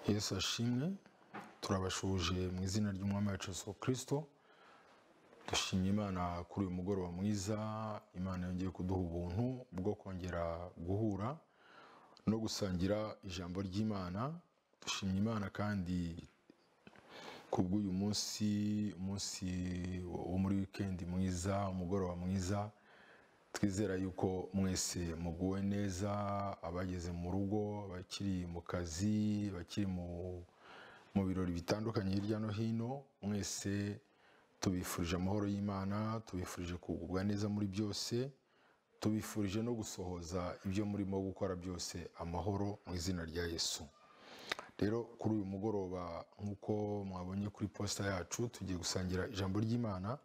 yesu ashimwe turabashuje mu izina ry'umwami wacu yesu kirisito dushimye imana kuri uyu mugoroba mwiza imana yongeye kuduha ubuntu bwo kongera guhura no gusangira ijambo ry'imana dushimye imana kandi kubw'uyu munsi umunsi wo muri wikendi mwiza umugoroba mwiza twizera yuko mwese muguwe neza abageze mu rugo abakiri mu kazi abakiri mu birori bitandukanye hirya no hino mwese tubifurije amahoro y'imana tubifurije kugubwa neza muri byose tubifurije no gusohoza ibyo murimo gukora byose amahoro mu izina rya yesu rero kuri uyu mugoroba nk'uko mwabonye kuri posita yacu tugiye gusangira ijambo ry'imana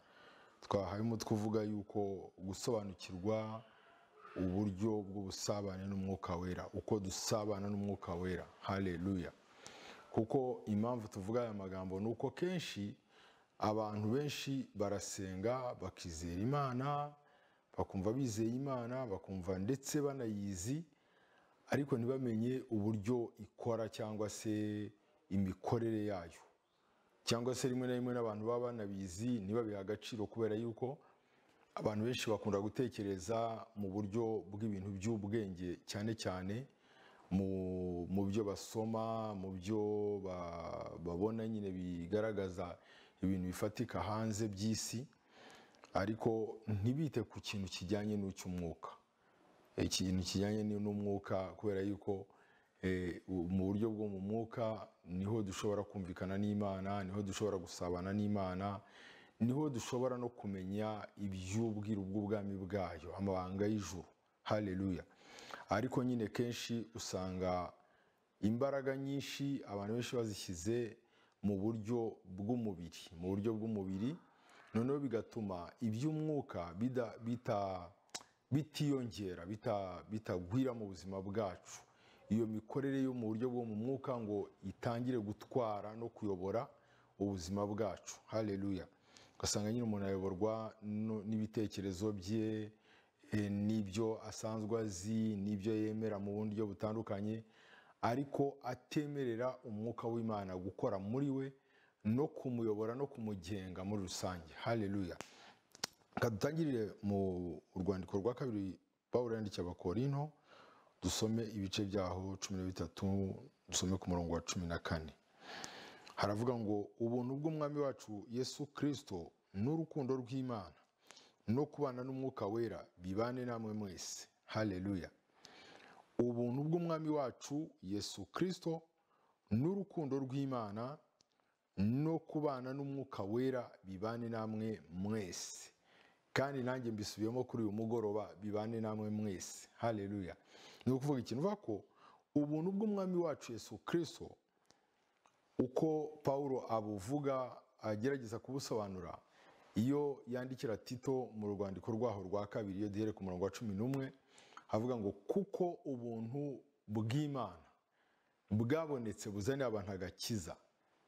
twahayemo tuvuga yuko gusobanukirwa uburyo bw'ubusabane n'umwuka wera uko dusabana n'umwuka wera hareruya kuko impamvu tuvuga aya magambo ni uko kenshi abantu benshi barasenga bakizera imana bakumva bizeye imana bakumva ndetse banayizi ariko ntibamenye uburyo ikora cyangwa se imikorere yayo cyangwa se rimwe na rimwe n'abantu baba banabizi ntibabihe agaciro kubera yuko abantu benshi bakunda gutekereza mu buryo bw'ibintu by'ubwenge cyane cyane mu byo basoma mu byo babona nyine bigaragaza ibintu bifatika hanze by'isi ariko ntibite ku kintu kijyanye n'icy'umwuka ikintu kijyanye n'umwuka kubera yuko mu buryo bwo mu mwuka niho dushobora kumvikana n'imana niho dushobora gusabana n'imana niho dushobora no kumenya iby'ubwiru bw'ubwami bwayo amabanga y'ijuru hareruya ariko nyine kenshi usanga imbaraga nyinshi abantu benshi bazishyize mu buryo bw'umubiri mu buryo bw'umubiri noneho bigatuma iby'umwuka bita bitiyongera bitagwira mu buzima bwacu iyo mikorere yo mu buryo bwo mu mwuka ngo itangire gutwara no kuyobora ubuzima bwacu hareruya ugasanga nyine umuntu ayoborwa n'ibitekerezo bye n'ibyo asanzwe azi n'ibyo yemera mu buryo butandukanye ariko atemerera umwuka w'imana gukora muri we no kumuyobora no kumugenga muri rusange hareruya dutangirire mu rwandiko rwa kabiri pawulo yandikiye abakorino dusome ibice byaho cumi na bitatu dusome ku murongo wa cumi na kane haravuga ngo ubuntu bw'umwami wacu yesu kirisito n'urukundo rw'imana no kubana n'umwuka wera bibane namwe mwese hareruya ubuntu bw'umwami wacu yesu kirisito n'urukundo rw'imana no kubana n'umwuka wera bibane namwe mwese kandi nanjye mbisubiyemo kuri uyu mugoroba bibane namwe mwese hareruya ni ukuvuga ikintu uvuga ko ubuntu bw'umwami wacu Yesu kirisito uko paul abuvuga agerageza kubusobanura iyo yandikira tito mu rwandiko rwaho rwa kabiri iyo duhere ku murongo wa cumi n'umwe havuga ngo kuko ubuntu bw'imana bwabonetse buzaniye abantu agakiza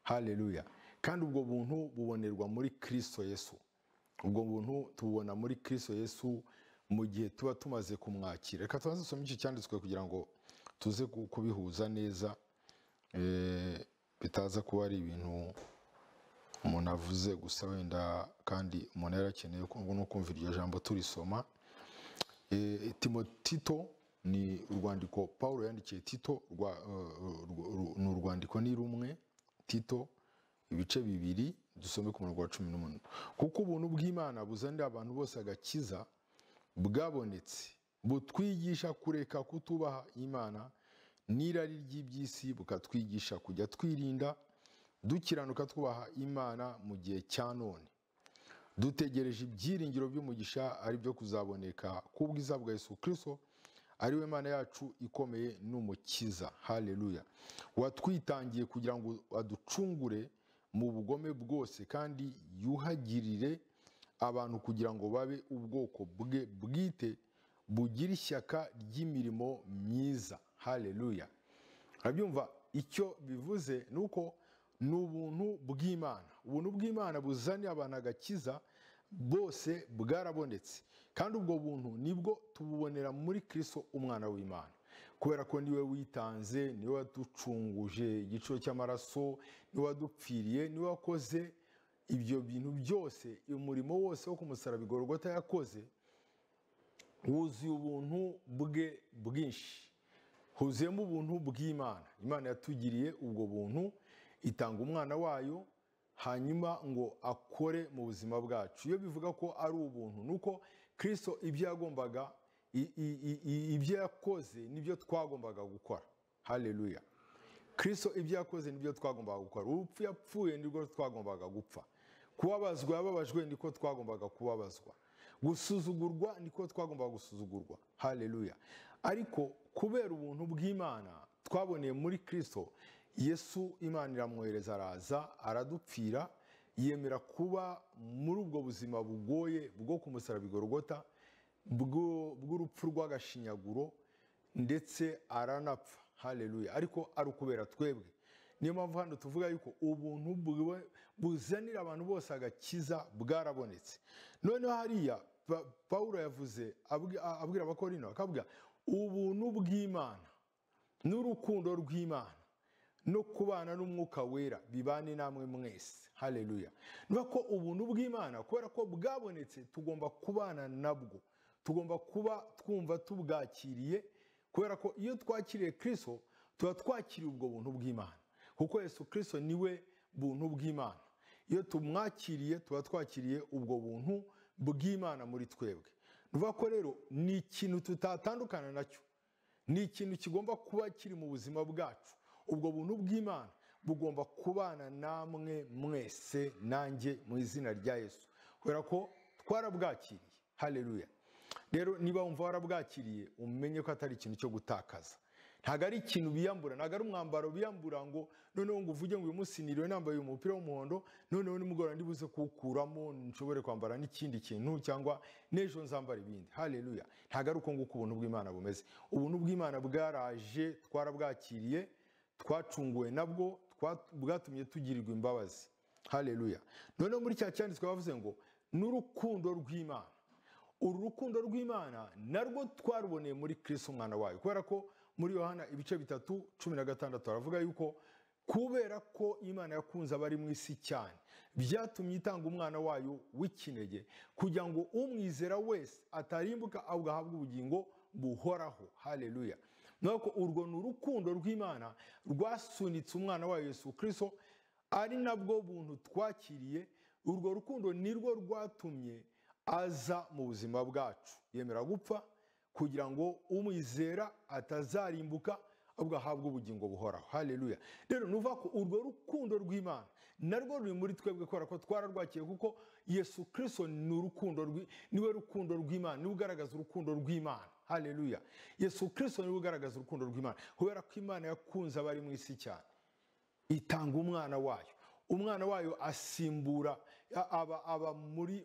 hareruya kandi ubwo buntu bubonerwa muri kirisito Yesu ubwo buntu tububona muri kirisito yesu mu gihe tuba tumaze kumwakira reka tubanze dusome iki cyanditswe kugira ngo tuze kubihuza neza bitaza kuba ari ibintu umuntu avuze gusa wenda kandi umuntu yarakeneye no kumva iryo jambo turisoma tito ni urwandiko paul yandikiye tito ni urwandiko ni rumwe tito ibice bibiri dusome ku murongo wa cumi n'umunani kuko ubuntu bw'imana buzanira abantu bose agakiza bwabonetse butwigisha kureka kutubaha imana n'irari ry'iby'isi bukatwigisha kujya twirinda dukiranuka twubaha imana mu gihe cya none dutegereje ibyiringiro by'umugisha ari byo kuzaboneka k'ubwiza bwa Yesu kirisito ari we mana yacu ikomeye n'umukiza hareruya watwitangiye kugira ngo aducungure mu bugome bwose kandi yuhagirire abantu kugira ngo babe ubwoko bwe bwite bugira ishyaka ry'imirimo myiza hareruya arabyumva icyo bivuze ni uko ni ubuntu bw'imana ubuntu bw'imana buzaniye abantu agakiza bose bwarabonetse kandi ubwo buntu nibwo tububonera muri kirisito umwana w'imana kubera ko niwe witanze niwe waducunguje igiciro cy'amaraso niwe wadupfiriye niwe wakoze ibyo bintu byose umurimo wose wo kumusaraba igorogota yakoze wuzuye ubuntu bwe bwinshi huzuyemo ubuntu bw'imana imana yatugiriye ubwo buntu itanga umwana wayo hanyuma ngo akore mu buzima bwacu iyo bivuga ko ari ubuntu ni uko kirisito ibyo yagombaga ibyo yakoze nibyo twagombaga gukora hareruya kirisito ibyo yakoze nibyo twagombaga gukora urupfu yapfuye nibwo twagombaga gupfa kubabazwa yababajwe niko twagombaga kubabazwa gusuzugurwa niko twagombaga gusuzugurwa hareruya ariko kubera ubuntu bw'imana twaboneye muri kirisito yesu imana iramwohereza araza aradupfira yemera kuba muri ubwo buzima bugoye bwo kumusaraba igorogota bw'urupfu rw'agashinyaguro ndetse aranapfa hareruya ariko ari ukubera twebwe niyo mpamvu hano tuvuga yuko ubuntu buzanira abantu bose agakiza bwarabonetse noneho hariya paul yavuze abwira abakorino akavuga ubuntu bw'imana n'urukundo rw'imana no kubana n'umwuka wera bibane namwe mwese hareruya niba ko ubuntu bw'imana kubera ko bwabonetse tugomba kubana nabwo tugomba kuba twumva tubwakiriye kubera ko iyo twakiriye kirisito tuba twakiriye ubwo buntu bw'imana kuko Yesu kirisito niwe buntu bw'imana iyo tumwakiriye tuba twakiriye ubwo buntu bw'imana muri twebwe niba ko rero ni ikintu tutatandukana nacyo ni ikintu kigomba kuba kiri mu buzima bwacu ubwo buntu bw'imana bugomba kubana namwe mwese nanjye mu izina rya yesu kubera ko twarabwakiriye hareruya rero niba wumva warabwakiriye umenye ko atari ikintu cyo gutakaza ntabwo ari ikintu biyambura ntabwo ari umwambaro biyambura ngo noneho ngo uvuge ngo uyu munsi niriwe nambaye umupira w'umuhondo noneho nimugoroba ndibuze kuwukuramo nshobore kwambara n'ikindi kintu cyangwa n'ejo nzambara ibindi hareruya ntabwo ari uko nguko ubuntu bw'imana bumeze ubuntu bw'imana bwaraje twarabwakiriye twacunguwe nabwo bwatumye tugirirwa imbabazi hareruya noneho muri cya cyanditswe bavuze ngo n'urukundo rw'imana uru rukundo rw'imana narwo twaruboneye muri kirisito umwana wayo kubera ko muri yohana ibice bitatu cumi na gatandatu baravuga yuko kubera ko imana yakunze abari mu isi cyane byatumye itanga umwana wayo w'ikinege kugira ngo umwizera wese atarimbuka ahubwo ahabwe ubugingo buhoraho hareruya nuko urwo ni urukundo rw'imana rwasunitse umwana wa Yesu kirisito ari nabwo buntu twakiriye urwo rukundo nirwo rwatumye aza mu buzima bwacu yemera gupfa kugira ngo umwizera atazarimbuka ahubwo ahabwe ubugingo buhoraho hareruya rero nuva ko urwo rukundo rw'imana narwo ruri muri twebwe kubera ko twararwakiye kuko yesu kirisito ni urukundo niwe rukundo rw'imana niwe ugaragaza urukundo rw'imana hareruya yesu kirisito niwe ugaragaza urukundo rw'imana kubera ko imana yakunze abari mu isi cyane itanga umwana wayo umwana wayo asimbura aba muri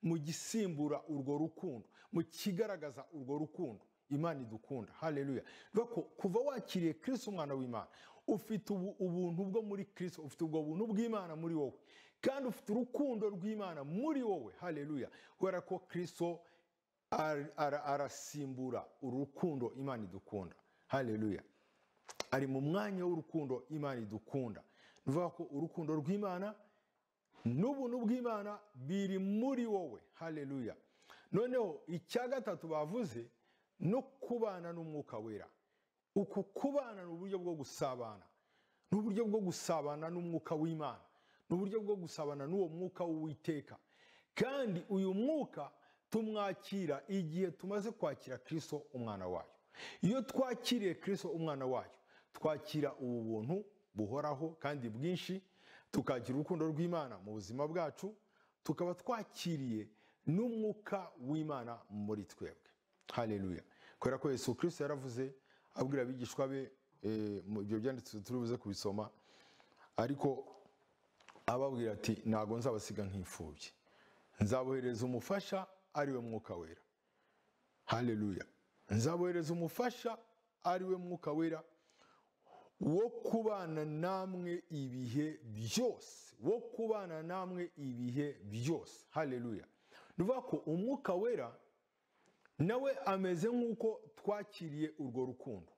mu gisimbura urwo rukundo mu kigaragaza urwo rukundo imana idukunda hareruya kuva wakiriye kirisito umwana w'imana ufite ubuntu bwo muri kirisito ufite ubwo buntu bw'imana muri wowe kandi ufite urukundo rw'imana muri wowe hareruya kubera ko kirisito arasimbura urukundo imana idukunda hareruya ari mu mwanya w'urukundo imana idukunda ni ukuvuga ko urukundo rw'imana n'ubuntu bw'imana biri muri wowe hareruya noneho icya gatatu bavuze no kubana n'umwuka wera uku kubana ni uburyo bwo gusabana ni uburyo bwo gusabana n'umwuka w'imana ni uburyo bwo gusabana n'uwo mwuka w'uwiteka kandi uyu mwuka tumwakira igihe tumaze kwakira kirisito umwana wayo iyo twakiriye kirisito umwana wayo twakira ubu buntu buhoraho kandi bwinshi tukakira urukundo rw'imana mu buzima bwacu tukaba twakiriye n'umwuka w'imana muri twebwe hareruya kubera ko Yesu kirisito yaravuze abwira abigishwa be ibyo byanditse turibuze kubisoma ariko ababwira ati ntabwo nzabasiga nk'imfubyi nzabohereza umufasha ariwe mwuka wera hareruya nzabohereza umufasha ariwe mwuka wera wo kubana namwe ibihe byose wo kubana namwe ibihe byose hareruya ni ukuvuga ko umwuka wera nawe ameze nk'uko twakiriye urwo rukundo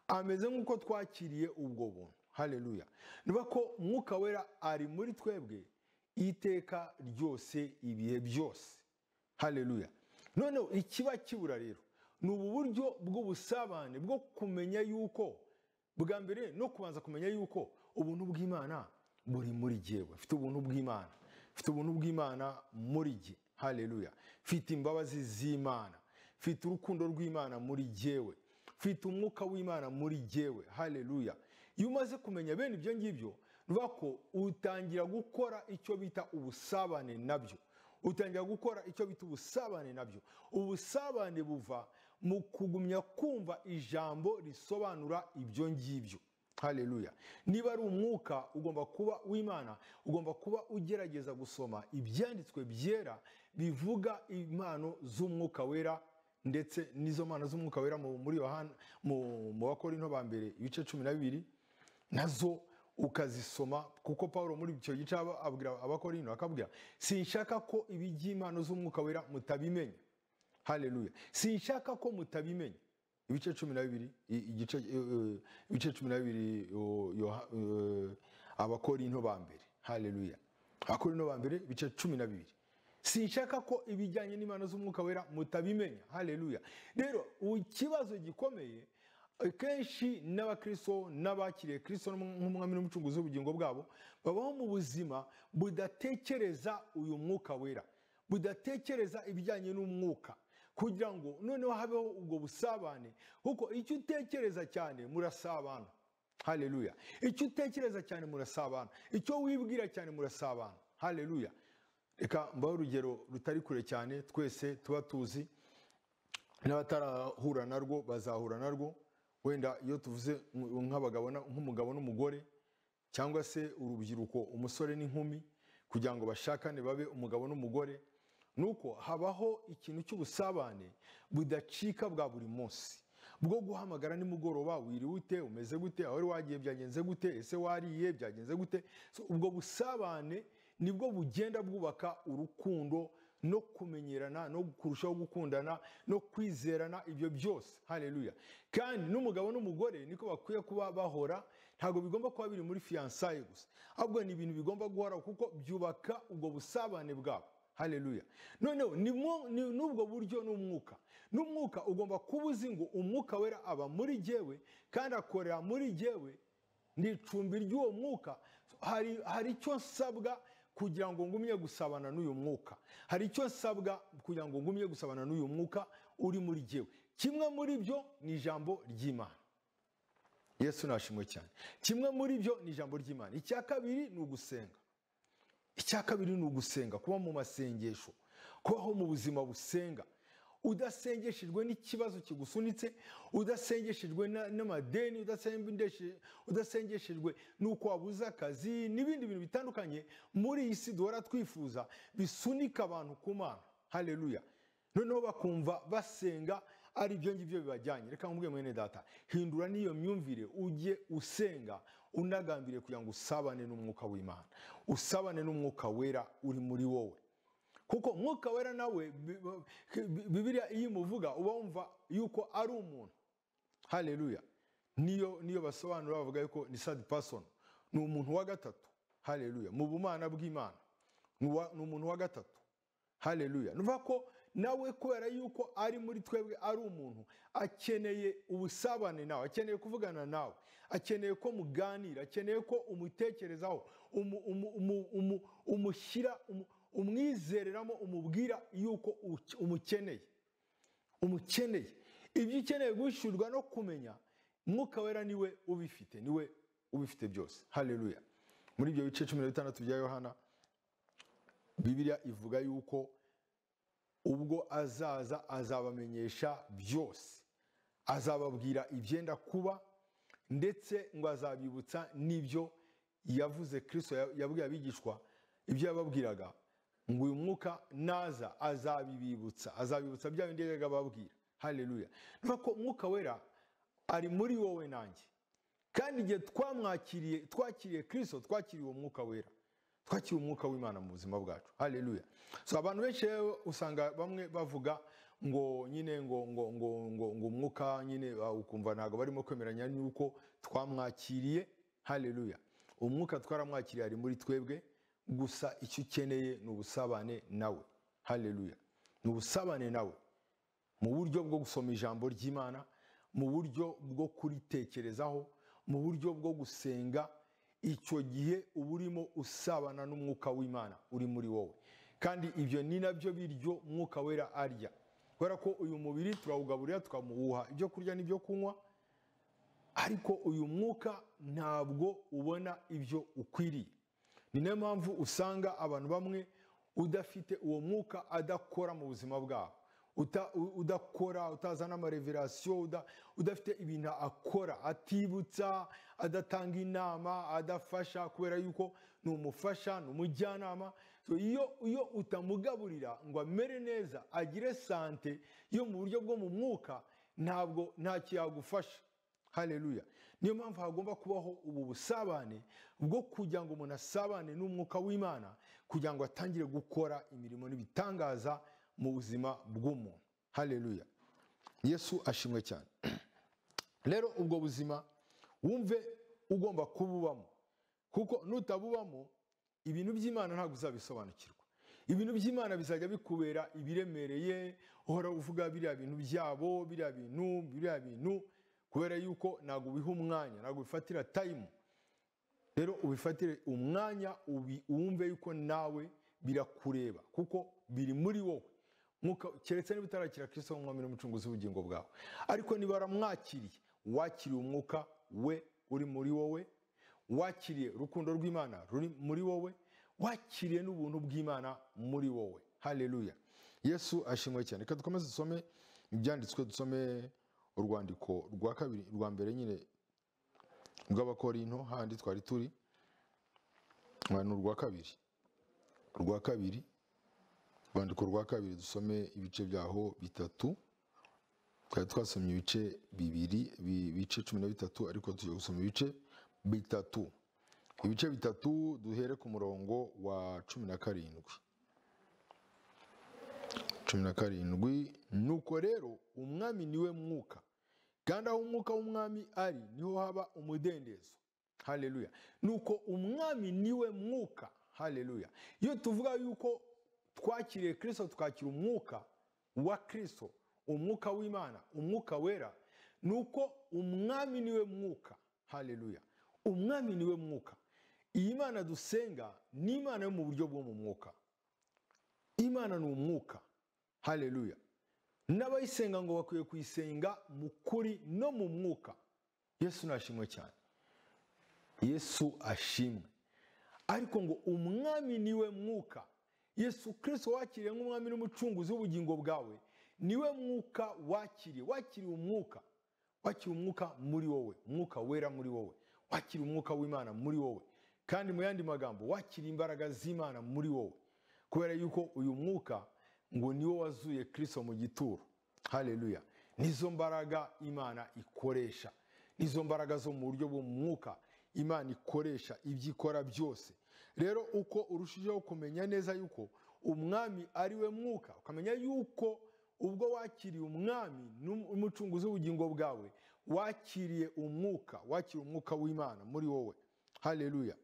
ameze nk'uko twakiriye ubwo buntu hareruya niba ko mwuka wera ari muri twebwe iteka ryose ibihe byose hareruya noneho ikiba kibura rero ni ubu buryo bw'ubusabane bwo kumenya yuko bwa mbere no kubanza kumenya yuko ubuntu bw'imana buri muri jyewe mfite ubuntu bw'imana mfite ubuntu bw'imana muri jye hareruya mfite imbabazi z'imana mfite urukundo rw'imana muri jyewe mfite umwuka w'imana muri jyewe hareruya iyo umaze kumenya bene ibyo ngibyo bivuga ko utangira gukora icyo bita ubusabane nabyo utangira gukora icyo bita ubusabane nabyo ubusabane buva mu kugumya kumva ijambo risobanura ibyo ngibyo hareruya niba ari umwuka ugomba kuba w'imana ugomba kuba ugerageza gusoma ibyanditswe byera bivuga impano z'umwuka wera ndetse n'izo mpano z'umwuka wera mu- muri yohana mu mu bakorinto ba mbere ibice cumi na bibiri nazo ukazisoma kuko paul muri icyo gice aba- abwira abakorinto akabwira sinshaka ko ibi by'impano z'umwuka wera mutabimenya hareruya sinshaka ko mutabimenya ibice cumi na bibiri i- igice eh, eh, ibice cumi na bibiri yo- Yoha- eh, abakorinto ba mbere hareruya abakorinto ba mbere ibice cumi na bibiri sinshaka ko ibijyanye n'imana z'umwuka wera mutabimenya hareruya rero u- ikibazo gikomeye kenshi n'abakristo n'abakiriye kristo nk'umwami n'umucunguzi w'ubugingo bwabo babaho mu buzima budatekereza uyu mwuka wera budatekereza ibijyanye n'umwuka kugira ngo noneho habeho ubwo busabane kuko icyo utekereza cyane murasabana hareruya icyo utekereza cyane murasabana icyo wibwira cyane murasabana hareruya reka mbaho urugero rutari kure cyane twese tuba tuzi n'abatarahura narwo bazahura narwo wenda iyo tuvuze nk'abagabo na- nk'umugabo n'umugore cyangwa se urubyiruko umusore n'inkumi kugira ngo bashakane babe umugabo n'umugore ni uko habaho ikintu cy'ubusabane budacika bwa buri munsi bwo guhamagara nimugoroba wiriwe ute umeze gute aho wari wagiye byagenze gute ese wariye byagenze gute So, ubwo busabane nibwo bugenda bwubaka urukundo no kumenyerana no kurushaho gukundana no kwizerana ibyo byose hareruya kandi n'umugabo n'umugore niko bakwiye kuba bahora ntabwo bigomba kuba biri muri fiyansaye gusa ahubwo ni ibintu bigomba guhoraho kuko byubaka ubwo busabane bwabo hareruya noneho ni mwo- ni- n'ubwo buryo n'umwuka n'umwuka ugomba kuba uzi ngo umwuka wera aba muri jyewe kandi akorera muri jyewe ni icumbi ry'uwo mwuka hari hari icyo nsabwa kugira ngo ngumye gusabana n'uyu mwuka hari icyo nsabwa kugira ngo ngumye gusabana n'uyu mwuka uri muri jyewe kimwe muri byo ni ijambo ry'imana yesu nashimwe cyane kimwe muri byo ni ijambo ry'imana icya kabiri ni ugusenga icya kabiri ni ugusenga kuba mu masengesho kubaho mu buzima busenga udasengeshejwe n'ikibazo kigusunitse udasengeshejwe na- n'amadeni udasendeshe- udasengeshejwe n'uko wabuze akazi n'ibindi bintu bitandukanye muri iyi si duhora twifuza bisunika abantu ku mana hareruya noneho bakumva basenga ari ibyo ngibyo bibajyanye reka nkubwiye mwene data hindura n'iyo myumvire ujye usenga unagambiriye kugira ngo usabane n'umwuka w'imana usabane n'umwuka wera uri muri wowe kuko umwuka wera nawe bi- bi- bibiliya iyo imuvuga uba wumva yuko ari umuntu hareruya niyo niyo basobanura bavuga yuko ni sad person ni umuntu wa gatatu hareruya mu bumana bw'imana ni uwa- ni umuntu wa gatatu hareruya ni ukuvuga ko nawe kubera yuko ari muri twebwe ari umuntu akeneye ubusabane nawe akeneye kuvugana nawe akeneye ko muganira akeneye ko umutekerezaho umu- umu- umu- umu- umushyira umu- umwizereramo umubwira yuko uke- umukeneye umukeneye ibyo ukeneye guhishurwa no kumenya mwuka wera niwe ubifite niwe ubifite byose hareruya muri ibyo bice cumi na bitandatu bya yohana bibiliya ivuga yuko ubwo azaza azabamenyesha byose azababwira ibyenda kuba ndetse ngo azabibutsa n'ibyo yavuze kirisito yabwiye abigishwa ibyo yababwiraga ngo uyu mwuka naza azabibibutsa azabibutsa bya bindi yajyaga ababwira hareruya niba ko umwuka wera ari muri wowe nanjye kandi igihe twamwakiriye twakiriye kirisito twakiriye uwo mwuka wera twakiriye umwuka w'imana mu buzima bwacu hareruya so abantu benshi rero usanga bamwe bavuga ngo nyine ngo ngo ngo ngo ngo umwuka nyine ah, ukumva ntabwo barimo kwemeranya n'uko twamwakiriye haleluya umwuka twaramwakiriye ari muri twebwe gusa icyo ukeneye ni ubusabane nawe haleluya ni ubusabane nawe mu buryo bwo gusoma ijambo ry'imana mu buryo bwo kuritekerezaho mu buryo bwo gusenga icyo gihe uba urimo usabana n'umwuka w'imana uri muri wowe kandi ibyo ni nabyo biryo mwuka wera arya kubera ko uyu mubiri turawugaburira tukamuwuha ibyo kurya n'ibyo kunywa ariko uyu mwuka ntabwo ubona ibyo ukwiriye ni nayo mpamvu usanga abantu bamwe udafite uwo mwuka adakora mu buzima bwabo Uta- u- udakora utazana amareverasiyo uda- udafite ibintu akora atibutsa adatanga inama adafasha kubera yuko ni umufasha ni umujyanama So, iyo iyo utamugaburira ngo amere neza agire sante yo mu buryo bwo mu mwuka ntabwo ntacyo yagufasha haleluya niyo mpamvu hagomba kubaho ubu busabane bwo kugira ngo umuntu asabane n'umwuka w'imana kugira ngo atangire gukora imirimo n'ibitangaza mu buzima bw'umuntu haleluya yesu ashimwe cyane rero ubwo buzima wumve ugomba kububamo kuko nutabubamo ibintu by'imana ntabwo uzabisobanukirwa ibintu by'imana bizajya bikubera ibiremereye uhora uvuga biriya bintu byabo biriya bintu biriya bintu kubera yuko ntabwo ubiha umwanya ntabwo ubifatira tayimu rero ubifatire umwanya ubi- wumve yuko nawe birakureba kuko biri muri wowe Mwuka- keretse niba utarakira kirisito nk'umwami n'umucunguzi w'ubugingo bwawe ariko niba waramwakiriye wakiriye umwuka we uri muri wowe wakiriye urukundo rw'imana ruri muri wowe wakiriye n'ubuntu bw'imana muri wowe haleluya yesu ashimwe cyane reka dukomeze dusome ibyanditswe dusome urwandiko rwa kabiri rwa mbere nyine rw'abakorinto handi twari turi Ah, ni urwa kabiri urwa kabiri urwandiko rwa kabiri dusome ibice byaho bitatu twari twasomye ibice bibiri bi- ibice cumi na bitatu ariko tugiye gusoma ibice bitatu ibice bitatu duhere ku murongo wa cumi na karindwi cumi na karindwi nuko rero umwami niwe mwuka kandi aho umwuka w'umwami ari niho haba umudendezo haleluya nuko umwami niwe mwuka haleluya iyo tuvuga yuko twakiriye kirisito tukakira umwuka wa kirisito umwuka w'imana umwuka wera nuko umwami niwe mwuka haleluya umwami niwe mwuka iyi mana dusenga ni imana yo mu buryo bwo mu mwuka imana ni umwuka haleluya n'abayisenga ngo bakwiye kuyisenga mu kuri no mu mwuka yesu nashimwe cyane yesu ashimwe ariko ngo umwami niwe mwuka yesu kirisito wakiriye nk'umwami n'umucunguzi w'ubugingo bwawe niwe mwuka wakiriye wakiriye umwuka wakiriye umwuka muri wowe umwuka wera muri wowe wakiriye umwuka w'imana muri wowe kandi mu yandi magambo wakiriye imbaraga z'imana muri wowe kubera yuko uyu mwuka ngo niwo wazuye kirisito mu gituro haleluya nizo mbaraga imana ikoresha nizo mbaraga zo mu buryo bw'umwuka imana ikoresha ibyo ikora byose rero uko urushijeho kumenya neza yuko umwami ari we mwuka ukamenya yuko ubwo wakiriye umwami n'umucunguzi w'ubugingo bwawe wakiriye umwuka wakiriye umwuka w'imana muri wowe haleluya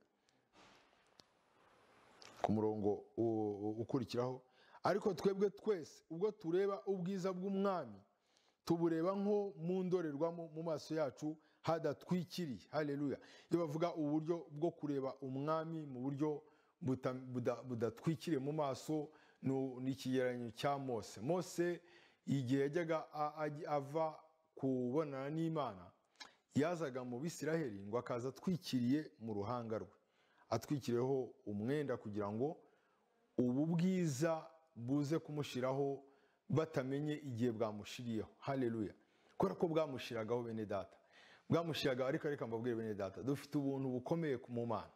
ku murongo u- u- ukurikiraho ariko twebwe twese ubwo tureba ubwiza bw'umwami tubureba nko mu ndorerwamo mu maso yacu hadatwikiriye haleluya iyo bavuga uburyo bwo kureba umwami mu buryo buta- buda- budatwikiriye mu maso nu- ni ikigereranyo cya mose mose igihe yajyaga a- ajya- ava kubonana n'imana yazaga mu bisiraheli ngo akaza atwikiriye mu ruhanga rwe atwikiriyeho umwenda kugira ngo ubu bwiza buze kumushiraho batamenye igihe bwamushiriyeho haleluya kubera ko bwamushiragaho bene data bwamushiraga ariko reka mbabwire bene data dufite ubuntu bukomeye ku- mu mana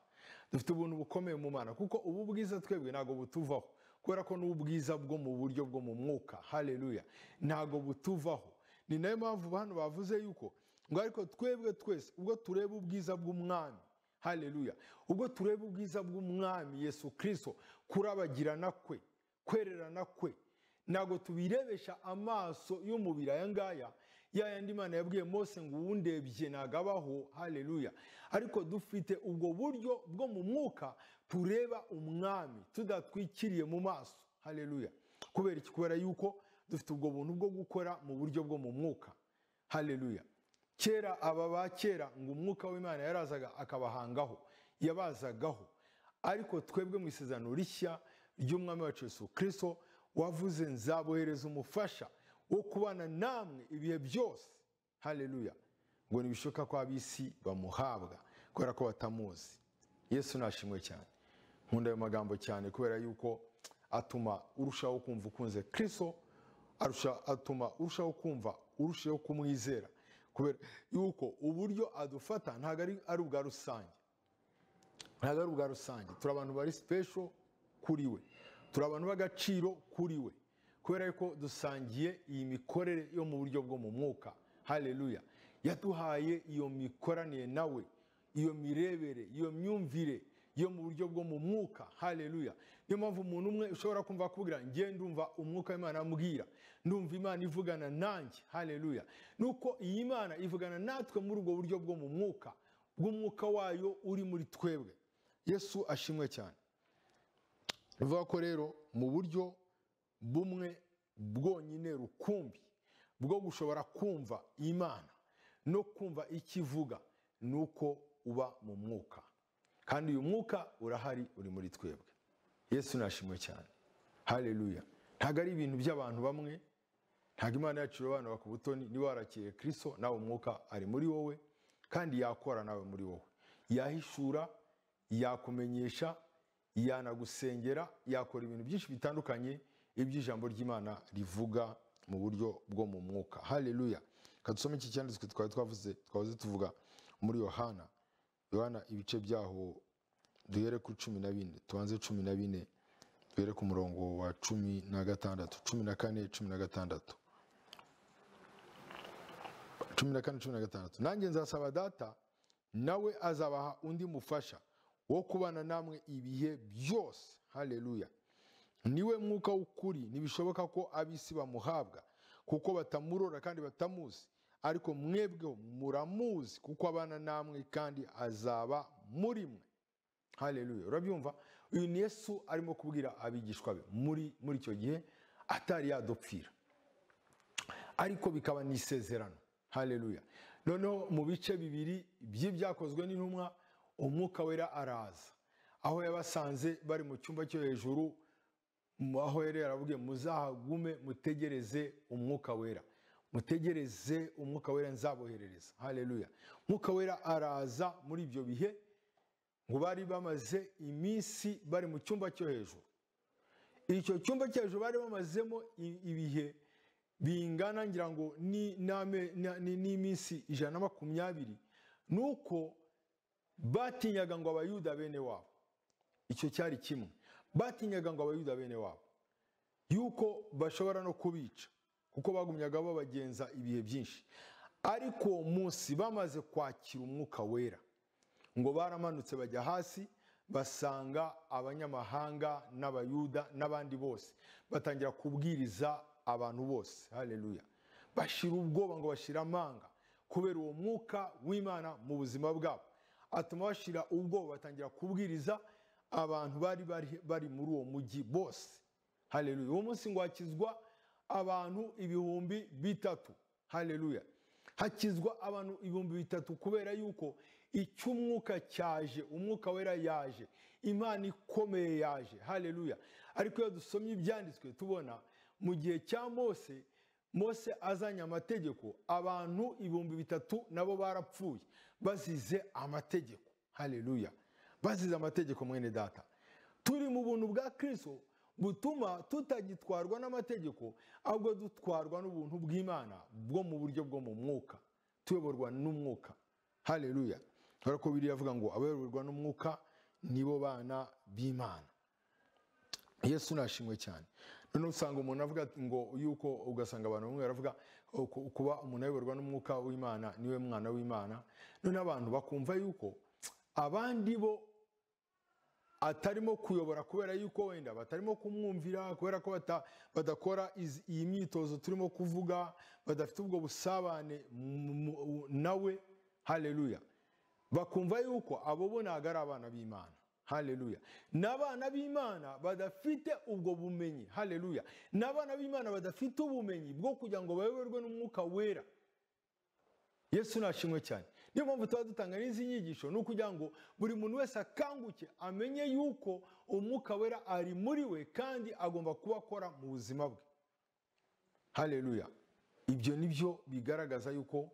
dufite ubuntu bukomeye mu mana kuko ubu bwiza twebwe ntabwo butuvaho kubera ko ni ubwiza bwo mu buryo bwo mu mwuka haleluya ntabwo butuvaho ni nayo mpamvu hano bavuze yuko ngo ariko twebwe twese ubwo tureba ubwiza bw'umwami haleluya ubwo tureba ubwiza bw'umwami yesu kirisito kurabagirana kwe kwererana kwe ntabwo tubirebesha amaso y'umubiri aya ngaya ya yandi imana yabwiye mose ngo uwundebye nagabaho haleluya ariko dufite ubwo buryo bwo mu mwuka tureba umwami tudatwikiriye mu maso haleluya kubera iki kubera yuko dufite ubwo buntu bwo gukora mu buryo bwo mu mwuka haleluya kera aba ba kera ngo umwuka w'imana yarazaga akabahangaho yabazagaho ariko twebwe mu isezerano rishya ry'umwami wacu Yesu kirisito wavuze nzabohereza umufasha wo kubana namwe ibihe byose haleluya ngo ntibishoboka ko ab'isi bamuhabwa kubera ko batamuzi yesu nashimwe cyane nkunda ayo magambo cyane kubera yuko atuma urushaho kumva ukunze kirisito atuma urushaho kumva urushaho kumwizera kubera yuko uburyo adufata ntabwo ari ubwa rusange ntabwo ari ubwa rusange turi abantu bari sipesho kuri we turi abantu b'agaciro kuri we kubera ko dusangiye iyi mikorere yo mu buryo bwo mu mwuka haleluya yaduhaye iyo mikoranire nawe iyo mirebere iyo myumvire yo mu buryo bwo mu mwuka haleluya niyo mpamvu umuntu umwe ushobora kumva akubwira ngiye ndumva umwuka w'imana amubwira ndumva imana ivugana nanjye haleluya nuko iyi mana ivugana natwe muri ubwo buryo bwo mu mwuka bw'umwuka wayo uri muri twebwe yesu ashimwe cyane bivuga ko rero mu buryo bumwe bwonyine rukumbi bwo gushobora kumva imana no kumva icyo ivuga ni uko uba mu mwuka kandi uyu mwuka urahari uri muri twebwe yesu nashimwe cyane haleluya ntabwo ari ibintu by'abantu bamwe ntabwo imana yacu irobanura ku butoni niba warakiye kirisito nawe umwuka ari muri wowe kandi yakora nawe muri wowe yahishura yakumenyesha yanagusengera yakora ibintu byinshi bitandukanye iby'ijambo ry'imana rivuga mu buryo bwo mu mwuka haleluya kadusome iki cyanditswe twari twavuze twavuze tuvuga muri yohana yohana ibice byaho duhere kuri cumi na bine tubanze cumi na bine duhere ku murongo wa cumi na gatandatu cumi na kane cumi na gatandatu cumi na kane cumi na gatandatu nanjye nzasaba data nawe azabaha undi mufasha wo kubana namwe ibihe byose haleluya niwe mwuka w'ukuri ntibishoboka ko ab'isi bamuhabwa kuko batamurora kandi batamuzi ariko mwebweho muramuzi kuko abana namwe kandi azaba muri mwe haleluya urabyumva uyu ni yesu arimo kubwira abigishwa be muri muri icyo gihe atari yadupfira ariko bikaba ni isezerano haleluya noneho mu bice bibiri by'ibyakozwe n'intumwa umwuka wera araza aho yabasanze bari mu cyumba cyo hejuru aho yari yaravuge muzahagume mutegereze umwuka wera mutegereze umwuka wera nzaboherereza haleluya umwuka wera araza muri ibyo bihe ngo bari bamaze iminsi bari mu cyumba cyo hejuru icyo cyumba cyo hejuru bari bamazemo ibihe bingana ngira ngo n'iminsi ijana na makumyabiri ni uko batinyaga ngo abayuda bene wabo icyo cyari kimwe batinyaga ngo abayuda bene wabo yuko bashobora no kubica kuko bagumyaga babagenza ibihe byinshi ariko uwo munsi bamaze kwakira umwuka wera ngo baramanutse bajya hasi basanga abanyamahanga n'abayuda n'abandi bose batangira kubwiriza abantu bose haleluya bashira ubwoba ngo bashira amanga kubera uwo mwuka w'imana mu buzima bwabo atuma bashira ubwoba batangira kubwiriza abantu bari bari muri uwo mujyi bose haleluya uwo munsi ngo hakizwa abantu ibihumbi bitatu haleluya hakizwa abantu ibihumbi bitatu kubera yuko icy'umwuka cyaje umwuka wera yaje imana ikomeye yaje haleluya ariko iyo dusomye ibyanditswe tubona mu gihe cya mose mose azanye amategeko abantu ibihumbi bitatu nabo barapfuye bazize amategeko haleluya bazize amategeko mwene data turi mu buntu bwa kirisito butuma tutagitwarwa n'amategeko ahubwo dutwarwa n'ubuntu bw'imana bwo mu buryo bwo mu mwuka tuyoborwa n'umwuka haleluya kubera ko biriya avuga ngo abayoborwa n'umwuka nibo bana b'imana yesu nashimwe cyane noneho usanga umuntu avuga ngo yuko ugasanga abantu bamwe baravuga kuba umuntu ayoborwa n'umwuka w'imana niwe mwana w'imana noneho abantu bakumva yuko abandi bo atarimo kuyobora kubera yuko wenda batarimo kumwumvira kubera ko bata- badakora izi- iyi myitozo turimo kuvuga badafite ubwo busabane mu- mu- nawe haleluya bakumva yuko abo bo ntabwo ari abana b'imana haleluya n'abana b'imana badafite ubwo bumenyi haleluya n'abana b'imana badafite ubumenyi bwo kugira ngo bayoborwe n'umwuka wera yesu nashimwe cyane niyo mpamvu tuba dutanga n'izi nyigisho ni ukugira ngo buri muntu wese akanguke amenye yuko umwuka wera ari muri we kandi agomba kuba akora mu buzima bwe haleluya ibyo ni byo bigaragaza yuko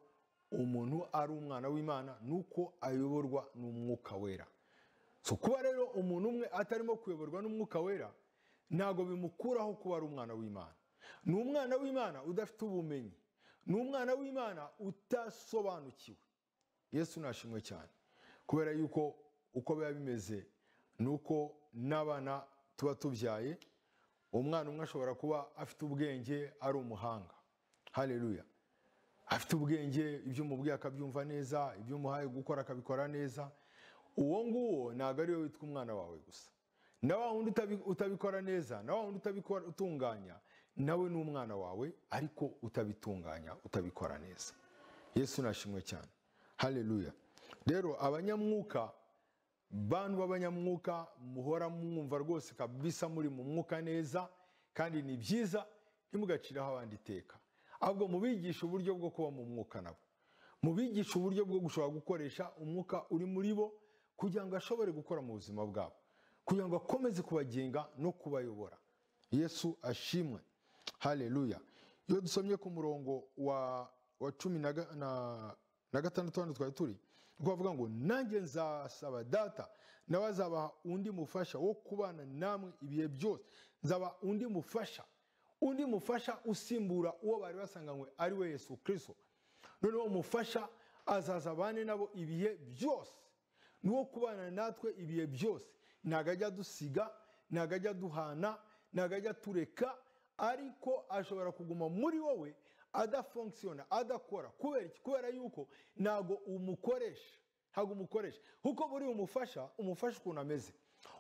umuntu ari umwana w'imana nuko ayoborwa n'umwuka wera so kuba rero umuntu umwe atarimo kuyoborwa n'umwuka wera ntabwo bimukuraho kuba ari umwana w'imana ni umwana w'imana udafite ubumenyi ni umwana w'imana utasobanukiwe yesu nashimwe cyane kubera yuko uko biba bimeze ni uko n'abana tuba tubyaye umwana umwe ashobora kuba afite ubwenge ari umuhanga haleluya afite ubwenge ibyo umubwiye akabyumva neza ibyo umuhaye gukora akabikora neza uwo nguwo ntabwo ariwe witwa umwana wawe gusa na wa wundi utabi- utabikora neza na wa wundi utabikora utunganya nawe ni umwana wawe ariko utabitunganya utabikora neza yesu nashimwe cyane haleluya rero abanyamwuka bantu b'abanyamwuka muhora mwumva rwose kabisa muri mu mwuka neza kandi ni byiza ntimugaciraho abandi iteka ahubwo mubigisha uburyo bwo kuba mu mwuka nabo mubigisha uburyo bwo gushobora gukoresha umwuka uri muri bo kugira ngo ashobore gukora mu buzima bwabo kugira ngo akomeze kubagenga no kubayobora yesu ashimwe haleluya iyo dusomye ku murongo wa wa cumi na, ga- na, na gatandatu hano twari turi niko bavuga ngo nanjye nzasaba data nawe azabaha undi mufasha wo kubana namwe ibihe byose nzaba undi mufasha undi mufasha usimbura uwo bari basanganywe ari we yesu kirisito noneho umufasha azaza abane nabo ibihe byose ni uwo kubana natwe ibihe byose ntabwo ajya dusiga ntabwo ajya duhana ntabwo ajya tureka ariko ashobora kuguma muri wowe adafunkisiyona adakora kubera iki kubera yuko ntabwo umukoresha ntabwo umukoresha kuko buriya umufasha umufasha ukuntu ameze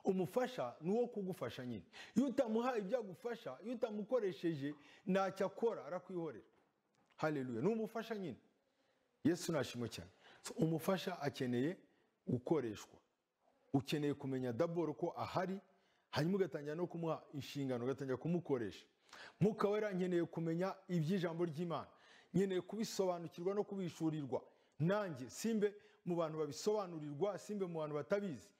umufasha ni uwo kugufasha nyine iyo utamuhaye ibyo agufasha iyo utamukoresheje ntacyo akora arakwihorera haleluya ni umufasha nyine yesu nashimwe cyane So, umufasha akeneye gukoreshwa ukeneye kumenya daboro ko ahari hanyuma ugatangira no kumuha inshingano ugatangira kumukoresha mwuka wera nkeneye kumenya iby'ijambo ry'imana nkeneye kubisobanukirwa no kubishurirwa nanjye simbe mu bantu babisobanurirwa simbe mu bantu batabizi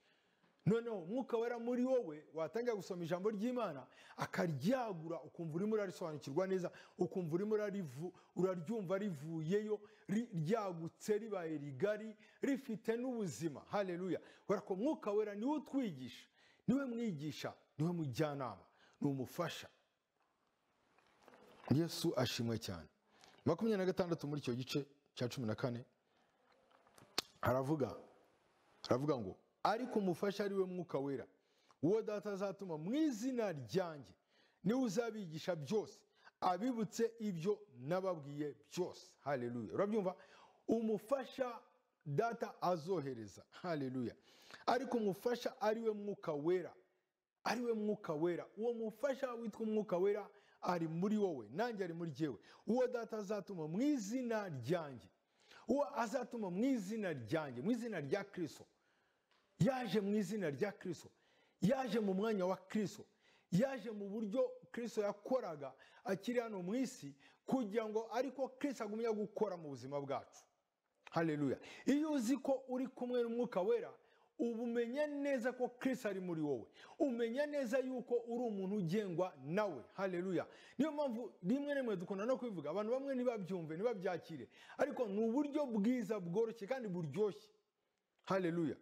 noneho umwuka wera muri wowe watangira gusoma ijambo ry'imana akaryagura ukumva urimo urarisobanukirwa neza ukumva urimo urarivu- uraryumva rivuyeyo ri- ryagutse ribaye rigari rifite n'ubuzima haleluya kubera ko umwuka wera niwe utwigisha niwe mwigisha niwe mujyanama ni umufasha yesu ashimwe cyane makumyabiri na gatandatu muri icyo gice cya cumi na kane haravuga aravuga ngo ariko umufasha ari we mwuka wera uwo data azatuma mu izina ryanjye niwe uzabigisha byose abibutse ibyo nababwiye byose haleluya urabyumva umufasha data azohereza haleluya ariko umufasha ari we mwuka wera ari we mwuka wera uwo mufasha witwa umwuka wera ari muri wowe nanjye ari muri jyewe uwo data azatuma mu izina ryanjye uwo azatuma mu izina ryanjye mu izina rya kirisito yaje mu izina rya kirisito yaje mu mwanya wa kirisito yaje mu buryo kirisito yakoraga akiri hano mu isi kugira ngo ariko kirisito agumye gukora mu buzima bwacu haleluya iyo uzi ko uri kumwe n'umwuka wera uba umenya neza ko kirisi ari muri wowe umenya neza yuko uri umuntu ugengwa nawe haleluya niyo mpamvu rimwe na rimwe dukunda no kubivuga abantu bamwe ntibabyumve ntibabyakire ariko ni uburyo bwiza bworoshye kandi buryoshye haleluya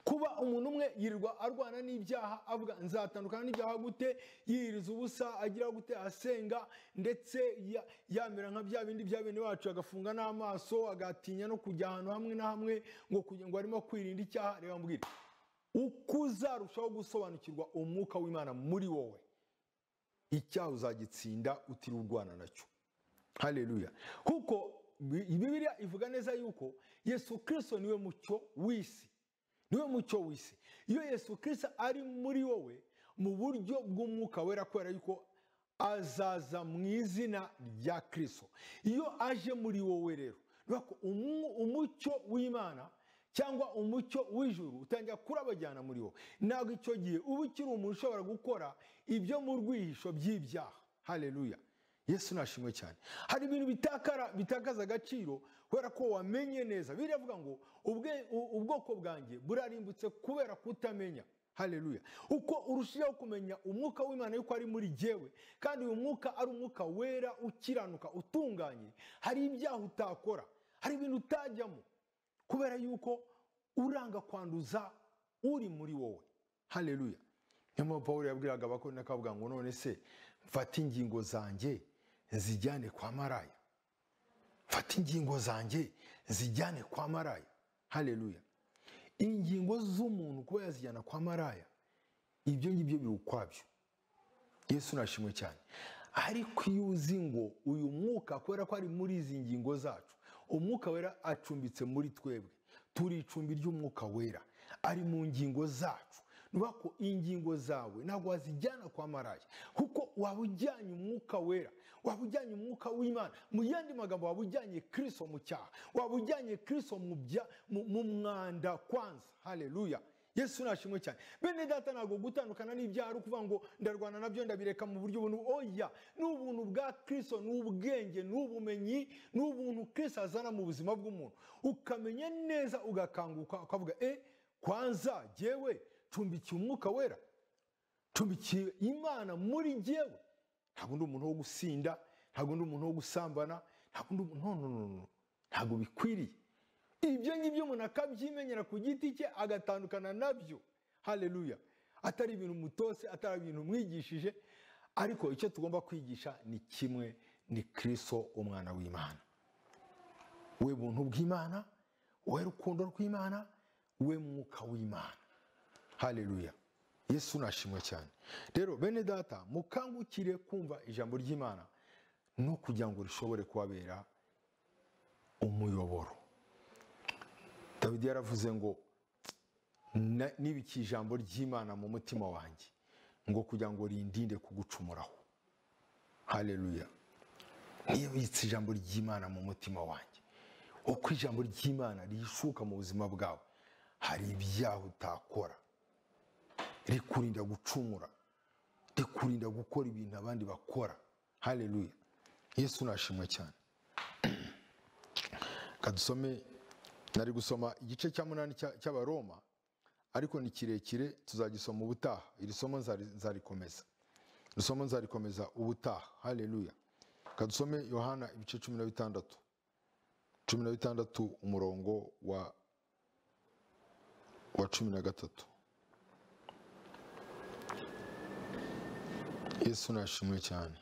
kuba umuntu umwe yirirwa arwana n'ibyaha avuga nzatandukana n'ibyaha gute yiyiriza ubusa agira gute asenga ndetse ya- yamera nka bya bindi bya bene bacu agafunga n'amaso agatinya no kujya ahantu hamwe na hamwe ngo kugira ngo arimo kwirinda icyaha reba mbwira uko uzarushaho gusobanukirwa umwuka w'imana muri wowe icyaha uzagitsinda utiri urwana nacyo haleluya kuko Bi- bibiliya ivuga neza yuko yesu kirisito niwe mucyo w'isi niwe mucyo w'isi iyo yesu kirisita ari muri wowe mu buryo bw'umwuka wera kubera yuko azaza mu izina rya kirisito iyo aje muri wowe rero umucyo w'imana cyangwa umucyo w'ijuru utangira kurabajyana muri wowe ntabwo icyo gihe uba ukiri umuntu ushobora gukora ibyo mu rwihisho by'ibyaha hareruya yesu nashimwe cyane hari ibintu bitakaza agaciro kubera ko wamenye neza biravuga ngo ubwoko bwanjye burarimbutse kubera kutamenya hareruya uko urushijeho kumenya umwuka w'imana yuko ari muri jyewe kandi uyu mwuka ari umwuka wera ukiranuka utunganye hari ibyaha utakora hari ibintu utajyamo kubera yuko uranga kwanduza uri muri wowe hareruya niyo mpamvu paul yabwiraga abakorana akavuga ngo none se mfate ingingo zanjye zijyane kwa maraya mfata ingingo zanjye zijyane kwa maraya hareruya ingingo z'umuntu kuba yazijyana kwa maraya ibyo ngibyo biri ukwabyo yesu nashimwe cyane ariko iyo uzi ngo uyu mwuka kubera ko ari muri izi ngingo zacu umwuka wera acumbitse muri twebwe turi icumbi ry'umwuka wera ari mu ngingo zacu niba ko ingingo zawe ntabwo wazijyana kwa maraya kuko waba ujyanye umwuka wera waba ujyanye umwuka w'imana mu yandi magambo waba ujyanye kirisito mu cyaha waba ujyanye kirisito mu mwanda kwanza hareruya yesu nashimwe cyane bene data ntabwo gutandukana n'ibyaha ari ukuvuga ngo ndarwana nabyo ndabireka mu buryo buntu oya ni ubuntu bwa kirisito ni ubwenge ni ubumenyi ni ubuntu kirisito azana mu buzima bw'umuntu ukamenya neza ugakanguka ukavuga e kwanza jyewe cumbikiye umwuka wera cumbikiye imana muri jyewe ntabwo undi umuntu wo gusinda ntabwo undi umuntu wo gusambana ntabwo undi umuntu ntabwo bikwiriye ibyo ngibyo umuntu akabyimenyera ku giti cye agatandukana nabyo hareruya atari ibintu mutose atari ibintu mwigishije ariko icyo tugomba kwigisha ni kimwe ni kirisito umwana w'imana we buntu bw'imana we rukundo rw'imana we mwuka w'imana hareruya yesu nashimwe cyane rero bene data mukangukire kumva ijambo ry'imana no kugira ngo rishobore kubabera umuyoboro dawidi yaravuze ngo nibike ijambo ry'imana mu mutima wanjye ngo kugira ngo rindinde kugucumuraho hareruya nibitse ijambo ry'imana mu mutima wanjye uko ijambo ry'imana rishuka mu buzima bwawe hari ibyaha utakora rikurinda gucumura rikurinda gukora ibintu abandi bakora hareruya yesu nashimwe cyane kadusome nari gusoma igice cya munani cy'abaroma ariko ni kirekire tuzagisoma ubutaha iri somo nzarikomeza iri somo nzarikomeza ubutaha hareruya kadusome yohana ibice cumi na bitandatu cumi na bitandatu umurongo wa wa cumi na gatatu yesu nashimwe cyane